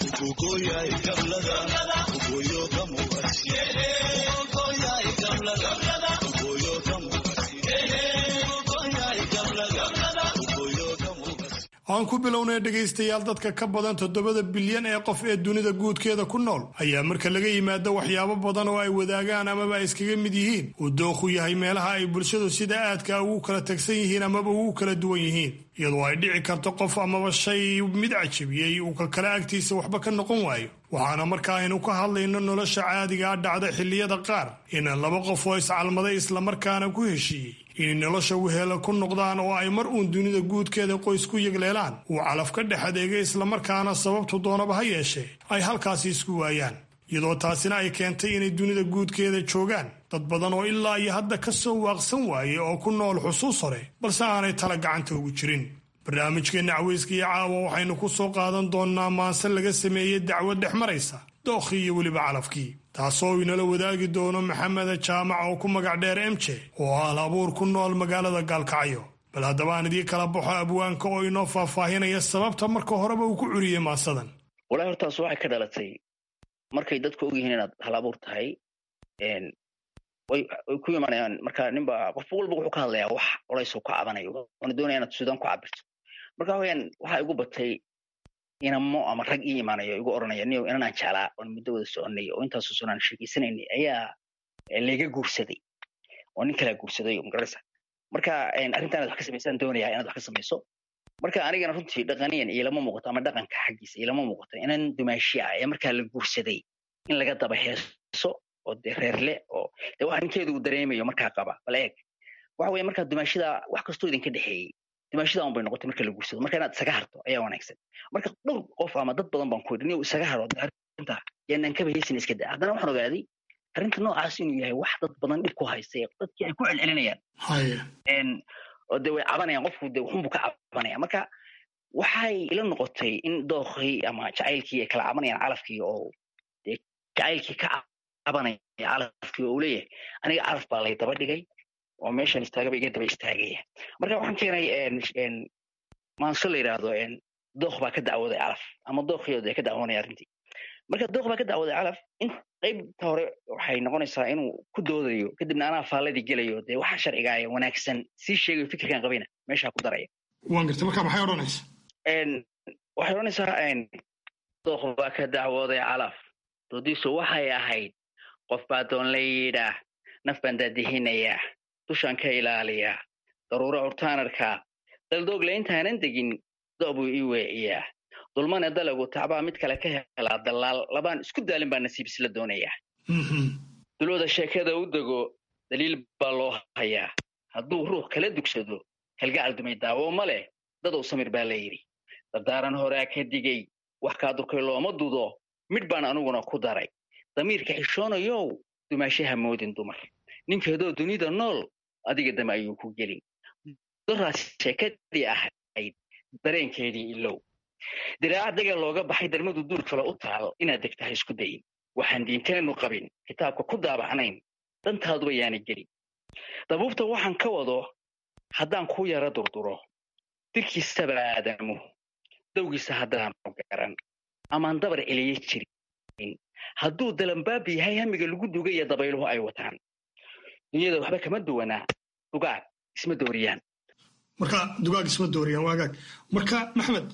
aan ku bilownay dhegaystayaal dadka ka badan toddobada bilyan ee qof ee dunida guudkeeda ku nool ayaa marka laga yimaado waxyaabo badan oo ay wadaagaan amaba ay iskaga mid yihiin uu dookhu yahay meelaha ay bulshadu sida aadka ugu kala tagsan yihiin amaba ugu kala duwan yihiin iyadoo ay dhici karto qof amaba shay mid cajabiyey uu kalkale agtiisa waxba ka noqon waayo waxaana marka aynu ka hadlayno nolosha caadigaa dhacda xilliyada qaar in laba qof oo iscalmaday islamarkaana ku heshiiyey inay nolosha weheela ku noqdaan oo ay mar uun dunida guudkeeda qoys ku yegleelaan uu calaf ka dhex adeegay islamarkaana sababtu doonaba ha yeeshee ay halkaasi isku waayaan iyadoo taasina ay keentay inay dunida guudkeeda joogaan dad badan oo ilaa iyo hadda ka soo waaqsan waayey oo ku nool xusuus hore balse aanay tala gacanta ugu jirin barnaamijkeenna caweyska iyo caawa waxaynu ku soo qaadan doonnaa maanse laga sameeyey dacwad dhex maraysa dookhii iyo weliba calafkii taasoo inala wadaagi doono maxameda jaamac oo ku magac dheer emje oo ah al abuur ku nool magaalada gaalkacyo bal haddaba aan idii kala baxo abwaanka oo inoo faahfaahinaya sababta marka horeba uu ku curiyey maasadan walahi hortaas waxay ka dhalatay markay dadku ogyihiin inaad hal abuur tahay way ku imanayaan marka ninba qof walba wuxuu ka hadlayaa wax colaysoo ka cabanayo waana doonaya inaad suudaan ku cabirto marka wayaan waxaa igu batay inamo ama rag ii imaanayo igu oranaya niyo inanaan jeclaa oon muddo wada soconay oo intaasoo sonaan sheegeysanaynay ayaa layga guursaday oo nin kalaa guursaday magaraysa marka arrintan inaad wax ka samaysaan doonaya inaad wax ka samayso marka anigana runtii dhaqaniyan ilama muuqato ama dhaqanka xaggiisa ilama muuqato inan dumaashi ah ee markaa la guursaday in laga daba heeso oo dee reerle oo de wax ninkeedu uu dareemayo markaa qaba bal eeg waxa weye markaa dumaashida wax kastoo idinka dhexeeyey dumaashida un bay noqotay marka la guursado marka inaad isaga harto ayaa wanaagsan marka dhowr qof ama dad badan baan ku yidhi niyo isaga haro arrinta yaanaan kaba heysin iska daa haddana waxaan ogaaday arrinta noocaas inuu yahay wax dad badan dhib ku haystay dadkii ay ku celcelinayaan oo de way cabanayaan qofku de waxunbu ka cabanaya marka waxay ila noqotay in dookii ama jacaylkii ay kala cabanayaan calafkii oo de jacaylkii ka cabanaya calafkii oo uu leeyahay aniga calaf baa lay daba dhigay oo meeshan istaagaba iga daba istaagaya marka waxaan keenay maanso la yidhaahdo dook baa ka dacwooday calaf ama dookiyooda ka dacwoonaya arrintii marka dook baa ka dacwooday calaf in qaybta hore waxay noqonaysaa inuu ku doodayo kadibna anaa faalladii gelayo dee waxa sharciga ee wanaagsan sii sheegayo fikirkan qabayna meeshaa ku daraya waan gartay marka maxay odhanaysa waxay odhanaysaa dook baa ka dacwooday calaf doodiisu waxay ahayd qof baa doon la yidhaah naf baan daadihinayaa dushaan ka ilaaliyaa daruuro curtaanarkaa daldoogle intaanan degin do' buu ii weeciyaa dulmane dalagu tacbaa mid kale ka helaa dallaal labaan isku daalin baa nasiib isla doonayaa dulooda sheekada u dego daliil baa loo hayaa hadduu ruux kala dugsado kalgacal dumay daawo ma leh dadow samir baa la yidhi dardaaran horaa ka digay wax kaa durkay looma dudo midh baan aniguna ku daray damiirka xishoonayow dumaashaha moodin dumar ninkeedoo dunida nool adiga dame ayuu ku gelin doraas sheekadii ahayd dareenkeedii ilow diraaca dagaal looga baxay darmadu duur kale u taal inaad degtahay isku dayin waxaan diinteennu qabin kitaabka ku daabacnayn dantaaduba yaana gelin dabuubta waxaan ka wado haddaan ku yara durduro dirkiisaba aadamu dowgiisa haddaanu garan amaan dabar celiye jirin hadduu dalambaab yahay hamiga lagu dugaya dabayluhu ay wataan dunyada waxba kama duwanaa dugaag isma dooriyaan marka dugaag isma dooriyaan waagaag marka maxmed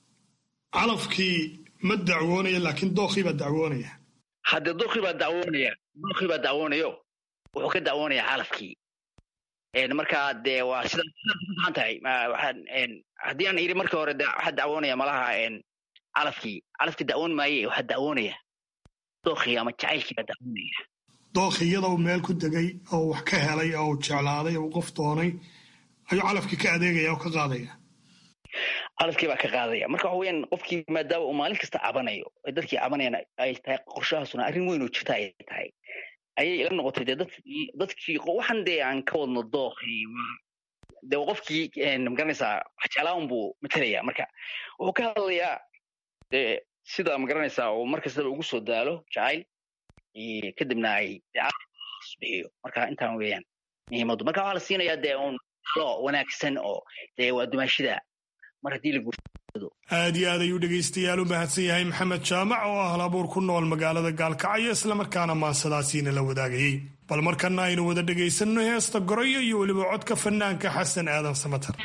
calafkii ma dacwoonaya laakiin dookii baa dacwoonaya hadde dookii baa dacwoonaya dookii baa dacwoonayo wuxuu ka dacwoonayaa calafkii marka dee waa sidaa sidaas tahay haddii aan iri markii hore waxaa dacwoonaya malaha calafkii calafkii dacwoon maaye waxaa dacwoonaya dookii ama jacaylkii baa dacwoonaya dookii iyadoo meel ku degay oo wax ka helay oo uu jeclaaday oo qof doonay ayuu calafkii ka adeegaya oo ka qaadaya calafkii baa ka qaadaya marka waxa weyaan qofkii maadaama uu maalin kasta cabanayo dadkii cabanayaan ay tahay qorshahaasuna arrin weyn oo jirta ay tahay ayay ila noqotay dee dadkii dadkii waxan dee aan ka wadno dookii dee qofkii magaranaysaa wax jeclaan buu matalaya marka wuxuu ka hadlayaa dee sida magaranaysaa uu mar kastaba ugu soo daalo jacayl kadibna ay bixiyo marka intaan weeyaan muhiimadu marka waxaa la siinayaa dee un lo wanaagsan oo dee waa dumaashida mar haddii la guursado aad iyo aad ayuu dhegaystayaal u mahadsan yahay maxamed jaamac oo ah halabuur ku nool magaalada gaalkacyo islamarkaana maasadaasiina la wadaagayey bal markana aynu wada dhegaysanno heesta goroyo iyo weliba codka fanaanka xasan aadan samatar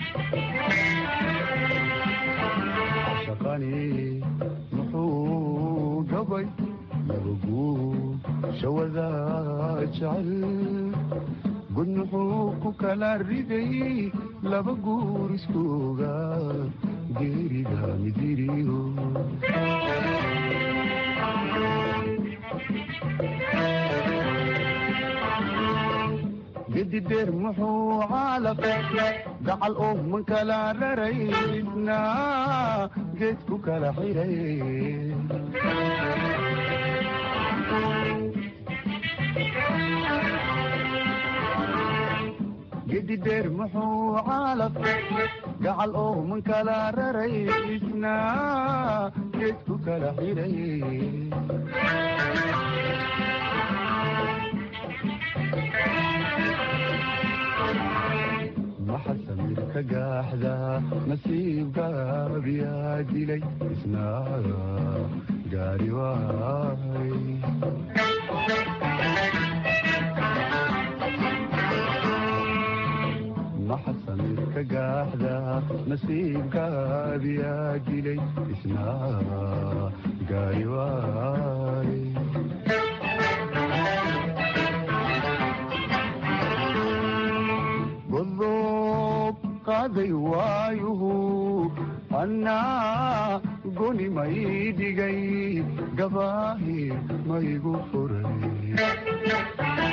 gud muxuu ku kala riday laba guur iskooga geerida midiriyo gedideer muxuu caalaqay gacal oo man kala raraydna geed ku kala xiray gedideer muxuu caalaqay gacal oo man kala raraydna geed ku kala xiray maxasamir ka gaaxda nasiibgaabiyaa dilay isnaaga gaari waay maxasamid ka gaaxda nasiibgaabiyaa dilay isnaaga gaari waay godob qaaday waayuhu annaa goni may dhigay gabaahir maygu furay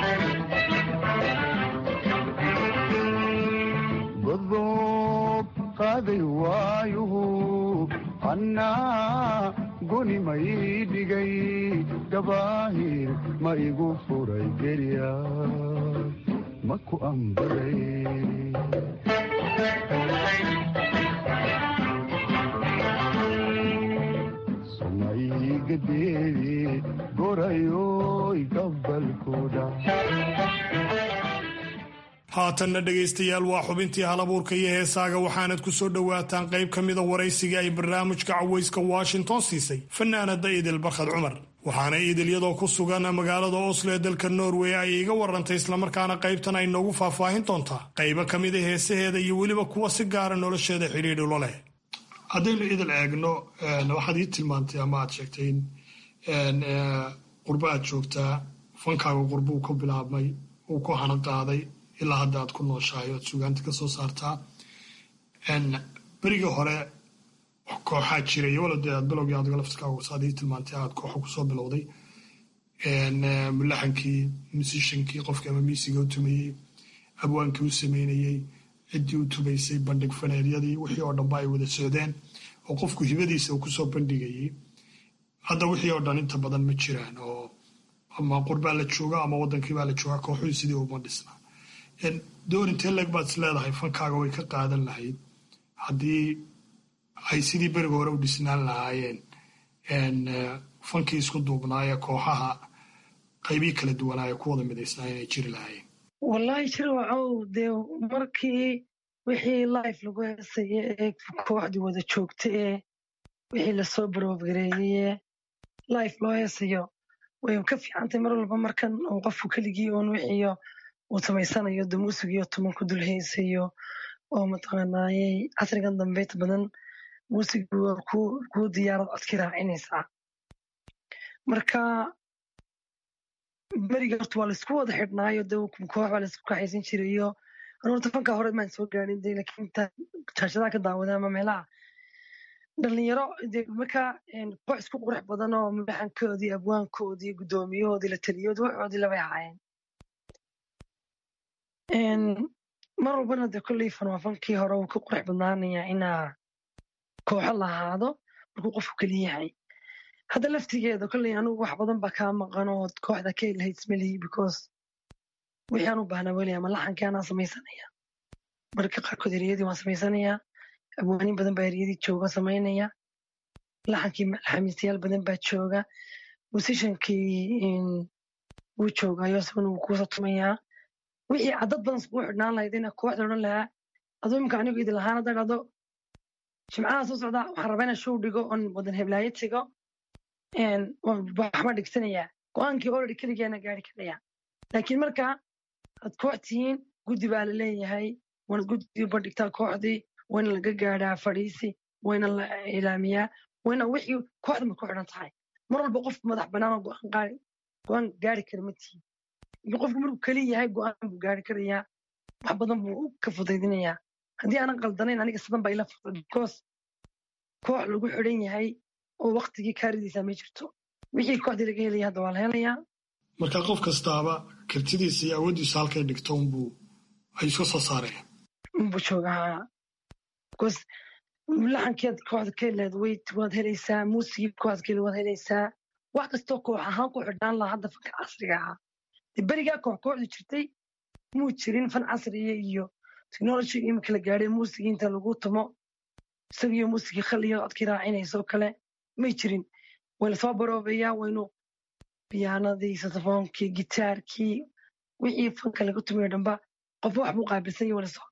godob qaaday waayuhu annaa goni may dhigay gabaahir ma igu furay gerya maku ambaday somaygadeedi gorayoy gabalkuda haatanna dhegaystayaal waa xubintii halabuurka iyo heesaaga waxaanad ku soo dhowaataan qayb ka mida waraysigii ay barnaamijka cawayska washington siisay fanaanada idil barkhad cumar waxaana idil iyadoo ku sugan magaalada oslo ee dalka norway ay iga warantay islamarkaana qaybtan ay noogu faahfaahin doontaa qaybo ka mida heesaheeda iyo weliba kuwa si gaara nolosheeda xidhiidhi lo leh haddaynu idil eegno waxaad ii tilmaantay ama aad sheegtay in qurba aad joogtaa fankaaga qurbuu ku bilaabmay uu ku hana qaaday ilaa hadda aad ku nooshahay oad sugaanta ka soo saartaa berigii hore kooxaa jiray wala dee aad bilowgii adiga laftirkaaga saad ii tilmaantay aad kooxa kusoo bilowday mulaxankii musishankii qofkii ama miisiga u tumayey abwaankii u sameynayey ciddii u tumaysay bandhig faneeryadii wixii oo dhanba ay wada socdeen oo qofku hibadiisa uu kusoo bandhigayey hadda wixii oo dhan inta badan ma jiraan oo ama qurbaa la jooga ama wadankii baa la joogaa kooxuhu sidii uma dhisna door intee leeg baad is leedahay fankaaga way ka qaadan lahayd haddii ay sidii beriga hore u dhisnaan lahaayeen fankii isku duubnaayee kooxaha qaybii kala duwanaaye ku wada midaysnaa inay jiri lahaayeen wallaahi jir wacow dee markii wixii life lagu heesaya ee kooxdii wada joogta ee wixii lasoo baroogareeyey ee life loo heesayo way ka fiicantay mar walba markan uu qofku keligii uun wixiyo uu samaysanayo de muusigiyo tuman ku dul heesayo oo mataqaanaayey casrigan dambeynta badan muusigu waa kuu diyaarad codki raacinaysaa marka beriga horta waa laisku wada xidhnaayo de koox baa laisku kaxaysan jirayo horta fanka hore maan soo gaarin de lakin inta jaashadaha ka daawada ama meelaha dhalinyaro de marka koox isku qurux badan oo madaxankoodii abwaankoodii guddoomiyahoodii la taliyoodii waxoodii labay ahaayeen mar walbana de kolley fan waa fankii hore uu ka qurux badnaanaya inaa kooxo lahaado markuu qofku keli yahay hadda laftigeeda kolley anigu wax badan baa kaa maqan oo kooxda ka lahayd smelihi because wixii aan u baahnaa weli ama laxankii anaa samaysanaya marka qaarkood ereyadii waan samaysanaya abwaanin badan baa ereyadii jooga samaynaya laxankii xamiistayaal badan baa jooga musishankii wuu joogayo isaguna wuu kuusa tumayaa wixii cadad badan iskugu xidhnaan lahayd ina kooxda odhan lahaa aduu imika anigu idin lahaan hadda dhado jimcaha soo socda waxaan rabaa inaan show dhigo oon wadan heblaayo tego waxma dhigsanayaa go-aankii already keligeena gaari karaya laakiin marka aad koox tihiin guddi baa la leeyahay waanad guddi bandhigtaa kooxdii wayna laga gaadhaa fadhiisi wayna la ilaamiyaa wayna wixii kooxda ma ku xidhan tahay mar walba qof madax bannaan oo go-aan gaari kara ma tihin laakiin qofku markuu keli yahay go-aan buu gaari karayaa wax badan buu ka fudaydinayaa haddii aanan qaldanayn aniga sidan baa ila fuday because koox lagu xidhan yahay oo waktigii kaaridiisa ma jirto wixii kooxdii laga helaya hadda waa la helayaa marka qof kastaaba kartidiisa iyo awooddiisa halkay dhigto unbuu ay iska soo saareen unbuu joogaa because laxankeed kooxda ka heleed weyt waad helaysaa muusigii kooxda ka heleed waad helaysaa wax kastoo koox ahaan ku xidhnaan lahaa hadda fanka casriga ahaa dee berigaa koox kooxdu jirtay muu jirin fan casriya iyo technology imika la gaadhay muusigii inta lagu tumo isagiyo muusigii khaliyo codkii raacinayso kale may jirin way lasoo baroobeeyaa waynu biyaanadii saxofoonkii gitaarkii wixii fanka laga tumayo dhanba qofba wax buu qaabilsan yahay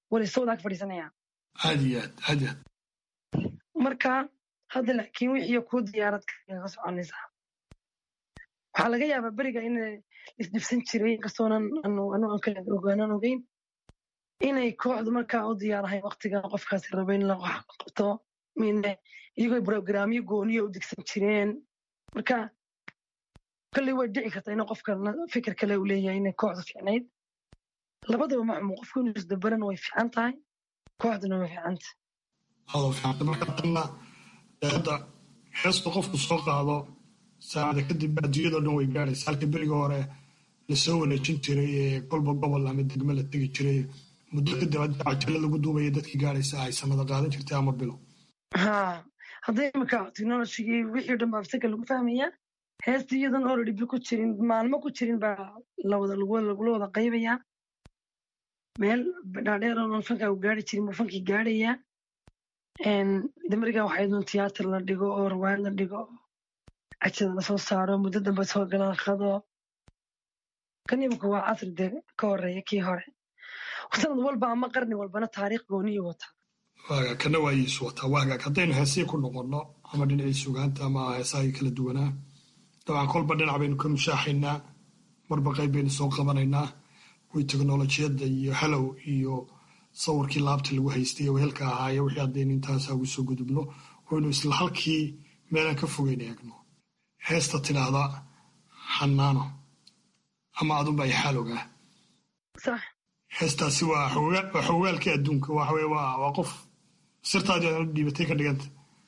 waa laysoo wadaag fadhiisanaya aad iyo aad aad iyo aad marka hadda laakiin wixii kuu diyaarad kaga soconaysaa waxaa laga yaabaa beriga in isdhibsan jiray inkastoonan ogaanan ogeyn inay kooxdu markaa u diyaarahay waktiga qofkaasi rabo in la qabto iyagoo brograamyo gooniyo u digsan jireen marka kolley way dhici kartaa in qofka fikir kale uu leeyahay inay kooxdu fiicnayd labadaba maxmu qofku inuu isdabaran way fiican tahay kooxduna way fiicanta adoo fiicanta marka tanna hadda heestu qofku soo qaado saacada kadib adduunyadao dhan way gaadhaysa halka beriga hore lasoo wareejin jiray ee kolba gobol ama degmo la tegi jiray muddo kadib hadda cajalo lagu duubaya dadkii gaadhaysa ay sanada qaadan jirtay ama bilo ha hadda imika technologigii wixii o dhan baa absaka lagu fahmayaa heesta iyadan already bil ku jirin maalmo ku jirin baa lawada lagula wada qaybayaa meel dhaadheer oon fanka u gaari jirin buu fankii gaadhayaa damariga waxay doon tiyaatar la dhigo oo rawaayad la dhigo cajada lasoo saaro muddo dambe soo galaan qado kan imika waa casri de ka horeeya kii hore sanad walba ama qarni walbana taariikh gooniyo wataa waaga kana waayiisu wataa waagaag haddaynu heesii ku noqonno ama dhinacii sugaanta ama heesahii kala duwanaa dabcan kolba dhinac baynu ka mushaaxaynaa marba qayb baynu soo qabanaynaa kuwii teknolojiyadda iyo halow iyo sawirkii laabta lagu haystay ee wehelka ahaaye wixii haddaynu intaasa ugu soo gudubno waynu isla halkii meelaan ka fogeyn eegno heesta tidhaahda xanaano ama adunba ay xaalowgaa heestaasi waa xogaalkii adduunka waxaweye waa qof sirtaadii aad dhiibatay ka dhiganta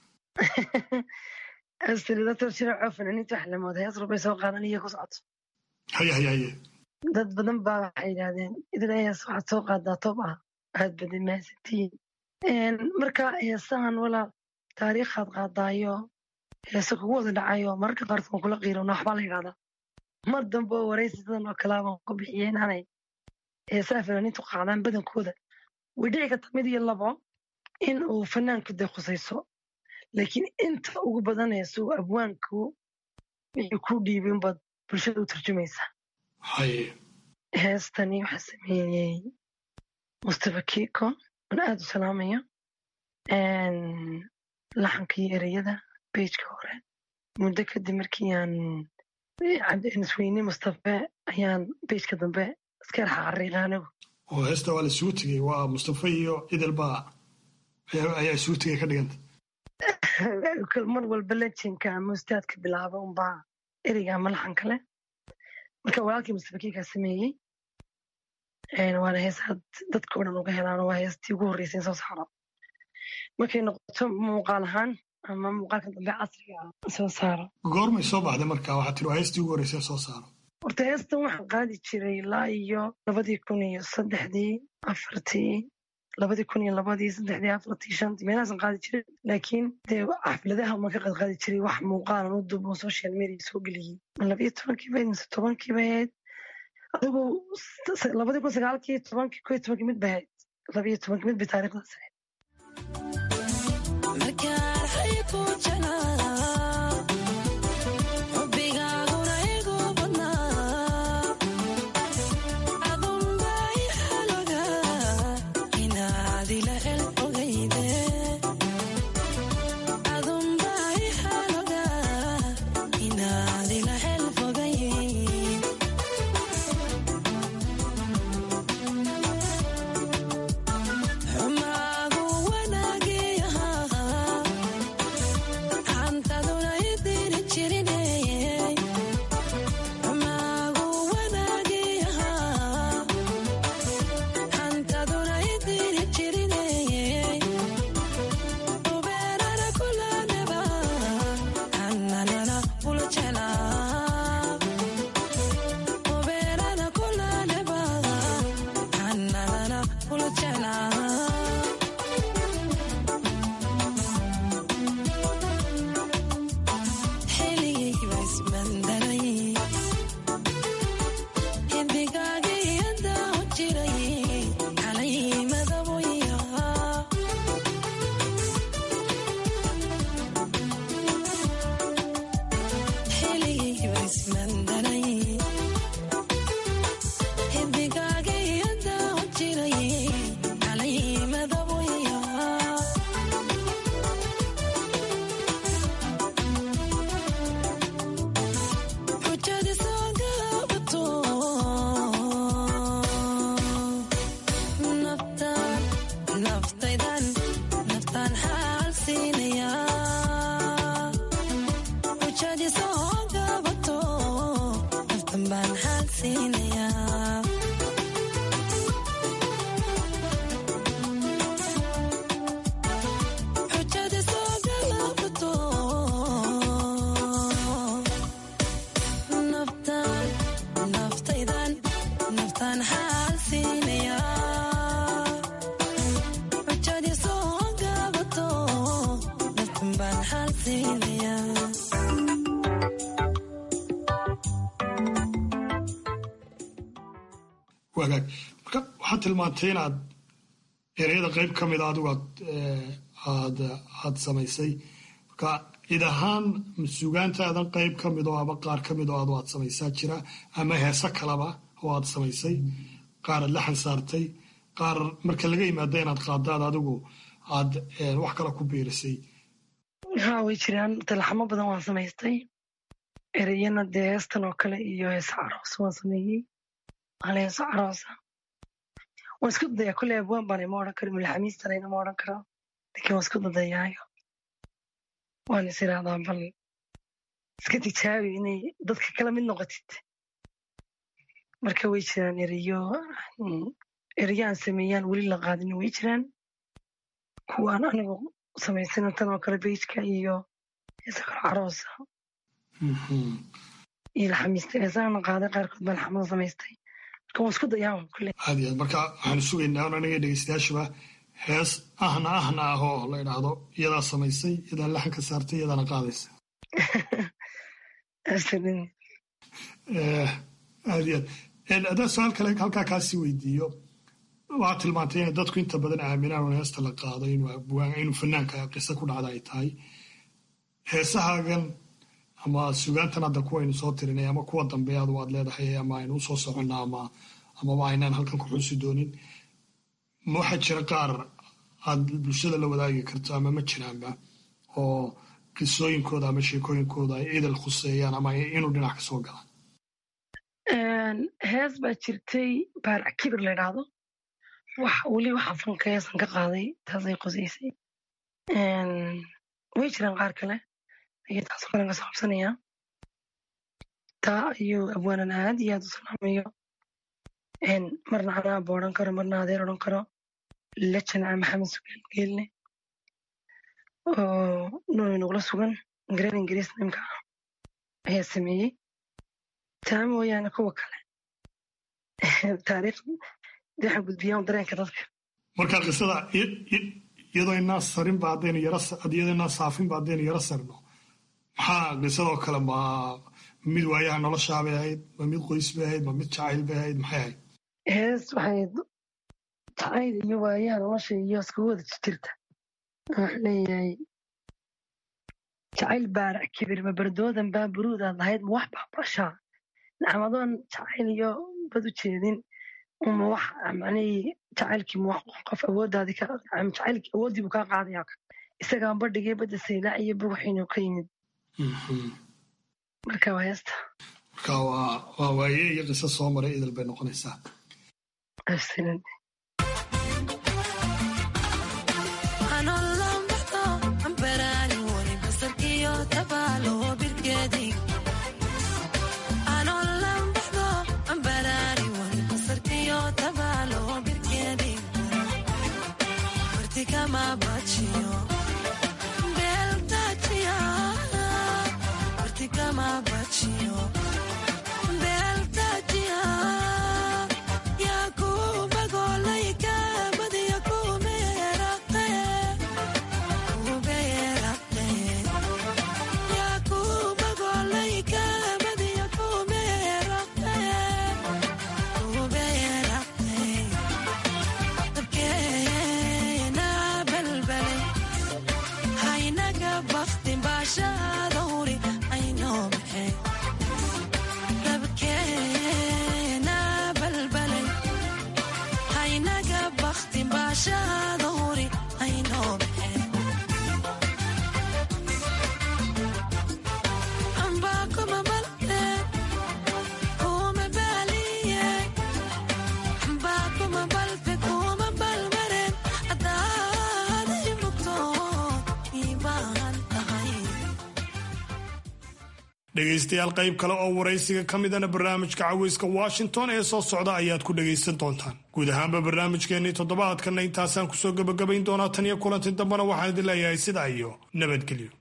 asridator shiraaco fanaaniinta wax lamood hees rubay soo qaadan iyo ku socoto haye haye haye dad badan baa waxay yidhahdeen idin hees waxaad soo qaadaa toob ah aad badan mahadsantihiin marka heesahan walaal taariikhaad qaadaayo heese kugu wada dhacayo mararka qaarkood kula qiirona waxbaa la yidhahdaa mar dambe oo waraysi sidan oo kale baan ku bixiyey inaanay heesaha fanaaniintu qaadaan badankooda way dhici karta mid iyo labo in uu fanaanku dee khusayso laakiin inta ugu badan heesu abwaanku wixii ku dhiibay unbaad bulshada u turjumaysaa heestani waxaa sameeyey mustafa kiko aan aada u salaamayo laxanka iyo ereyada bejka hore muddo kadib markii aan isweyne mustafe ayaan bejka dambe iska raxaqariiqa anigu oo heesta waa la isugu tegey waa mustafa iyo idilba ayaa isugu tegay ka dhiganta mar walba lejinka ama ustaadka bilaaba unbaa ereyga ama laxanka leh marka walaalkii mustafa kiikaa sameeyey waana heesaad dadka o dhan uga helaan waa heestii ugu horreysay in soo saaro markay noqoto muuqaal ahaan ama muuqaalka dambe casriga ah soo saaro goormay soo baxday marka waxaa tiri waa heestii ugu horreysay soo saaro horta heestan waxaan qaadi jiray ilaa iyo labadii kun iyo saddexdii afartii labadii kun iyo labadii saddexdii afartii shantii meelahaasan qaadi jiray laakiin dee xafladaha uma ka qad qaadi jiray wax muuqaalan u duubo social media soo geliyey labayo tobankii bayd mise tobankii bayd adigu labadii kun sagaalkii tobankii ko iyo tobankii mid bay ahayd labayo tobankii mid bay taariikhdaas ahayd siinayaa xujada soo galaabato naftaan naftaydan naftaan xaal siinayaa xujada soo gaabato naftan baan xaal siinayaa wagaag marka waxaad tilmaantay inaad ereyada qeyb ka mida adigu aad aad aad samaysay marka cid ahaan sugaantaadan qeyb ka mid oo ama qaar ka mid oo adu aad samaysaa jira ama heese kaleba oo aad samaysay qaar aad laxan saartay qaar marka laga yimaada inaad qaadaad adigu aad wax kale ku biirisay haa way jiraan talaxamo badan waan samaystay ereyana dee heestan oo kale iyo heesa caroos waan sameeyey hal heeso caroosa waan isku dadayaa kolley abwaan baan ima odhan karo mulxamiistana inama odhan karo laakiin waan isku dadayaayo waan is irahdaa bal iska tijaabi inay dadka kala mid noqotid marka way jiraan ereyo ereyo aan sameeyaan weli la qaadin way jiraan kuwaan anigu samaysana tan oo kale bejka iyo heesa kale caroosa iyo laxamiista heesahana qaaday qaarkood baan laxamada samaystay marka waan isku dayaa kulle aad iyo aad marka waxaanu sugaynaa un aniga dhegeystayaashuba hees ahna ahna ah oo la idhaahdo iyadaa samaysay iyadaa laxan ka saartay iyadaana qaadaysa aad iyo aad haddaan su-aal kale halkaa kaasii weydiiyo waxaad tilmaantay inay dadku inta badan aaminaan un heesta la qaado inuu fanaanka qiso ku dhacda ay tahay heesahaagan ama sugaantan hadda kuwaynu soo tirinay ama kuwa dambe adu aad leedahay ama aynu usoo soconna ama amaba aynaan halkan ku xusi doonin ma waxaa jira qaar aad bulshada la wadaagi karto ama ma jiraanba oo qisooyinkooda ama sheekooyinkooda ay idil khuseeyaan ama inuu dhinac ka soo galaan hees baa jirtay baarac kibir la idhaahdo wax weli waxa fanka heesan ka qaaday taasay qosaysay way jiraan qaar kale iyo taasoo kalen ka soo qabsanayaa taa ayuu abwaanan aad iyo aad u salaamayo marna anaaba odhan karo marna adeer odhan karo lajana maxamed sugaal geelne oo nool nugula sugan gareer ingiriis nimka ah ayaa sameeyey taa mooyaane kuwa kale taariikh waxaa gudbiyaan dareenka dadka marka qisada iyadoo inaa sarinba haddaynu yara iyadoo inaa saafinba haddaynu yara sarno maxaa qisadoo kale ma mid waayaha noloshaabay ahayd ma mid qoys bay ahayd ma mid jacayl bay ahayd maxay ahayd hees waxay jacayl iyo waayaha nolosha iyo iskugu wada jirta wuxuu leeyahay jacayl baarac kibir ma bardoodan baa buruudaad lahayd ma wax baabrashaa nacmadoon jacayl iyo bad u jeedin uma wax macnihii jacaylkii ma wax qof awooddaadii ka jacaylkii awooddii buu kaa qaadaya isagaan badhigay badda saylaac iyo buuxiinu ka yimid marka waa heesta marka waa waa waaye iyo qiso soo maray idil bay noqonaysaa absolutely dhegaystayaal qayb kale oo waraysiga ka midana barnaamijka caweyska washington ee soo socda ayaad ku dhagaysan doontaan guud ahaanba barnaamijkeennii toddobaadkanna intaasaan kusoo gebagabayn doonaa tan iyo kulanti dambena waxaan idin leeyahay sidaa iyo nabadgelyo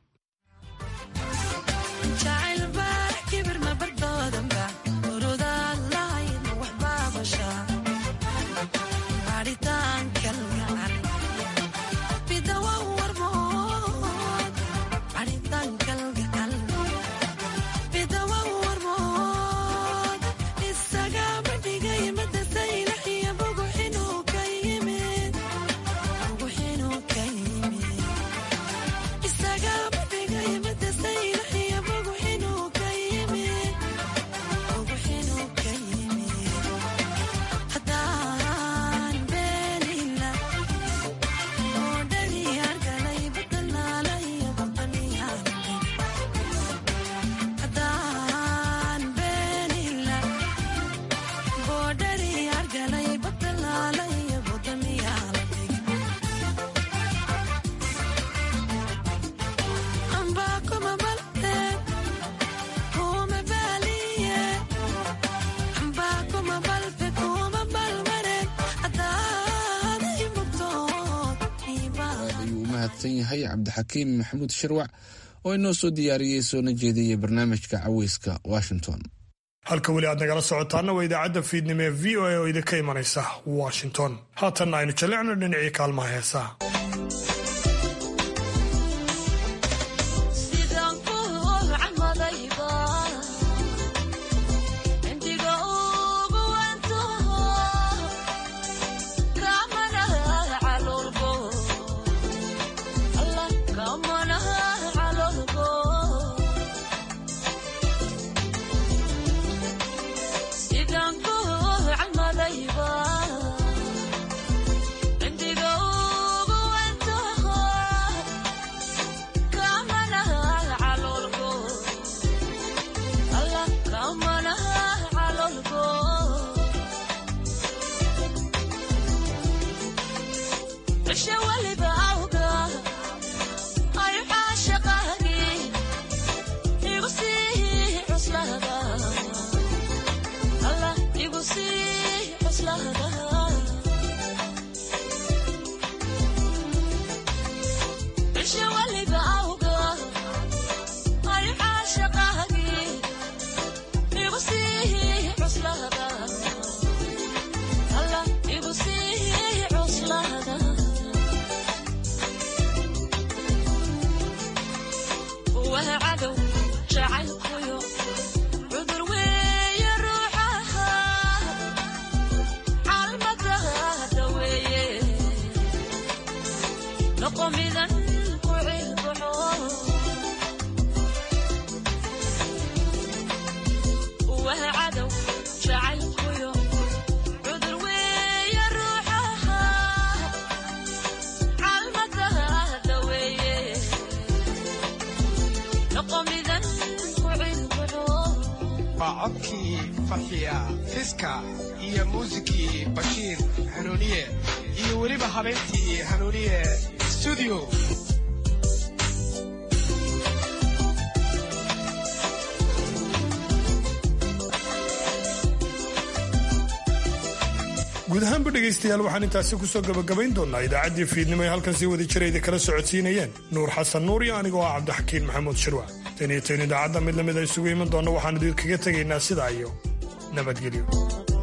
yahay cabdixakiim maxamuud shirwac oo inoo soo diyaariyey soona jeediyey barnaamijka caweyska washington halka weli aad nagala socotaana waa idaacadda fiidnimo ee v o a oo idinka imanaysa washington haatanna aynu jallecno dhinacii kaalmaha heesaha waa codkii farxiya fiska iyo muusikii bashiir hanuuniye iyo weliba habeentii hanuuniye studio guud ahaanba dhegaystayaal waxaan intaasi kusoo gabagabayn doonaa idaacaddii fiidnimo ee halkan sii wadi jirayda kala socodsiinayeen nuur xasan nuur iyo anigoo ah cabdixakiin maxamuud shirwac tan iyo tan idaacadda mid lamid a isugu iman doonna waxaan idinkaga tegaynaa sidaa iyo nabadgelyo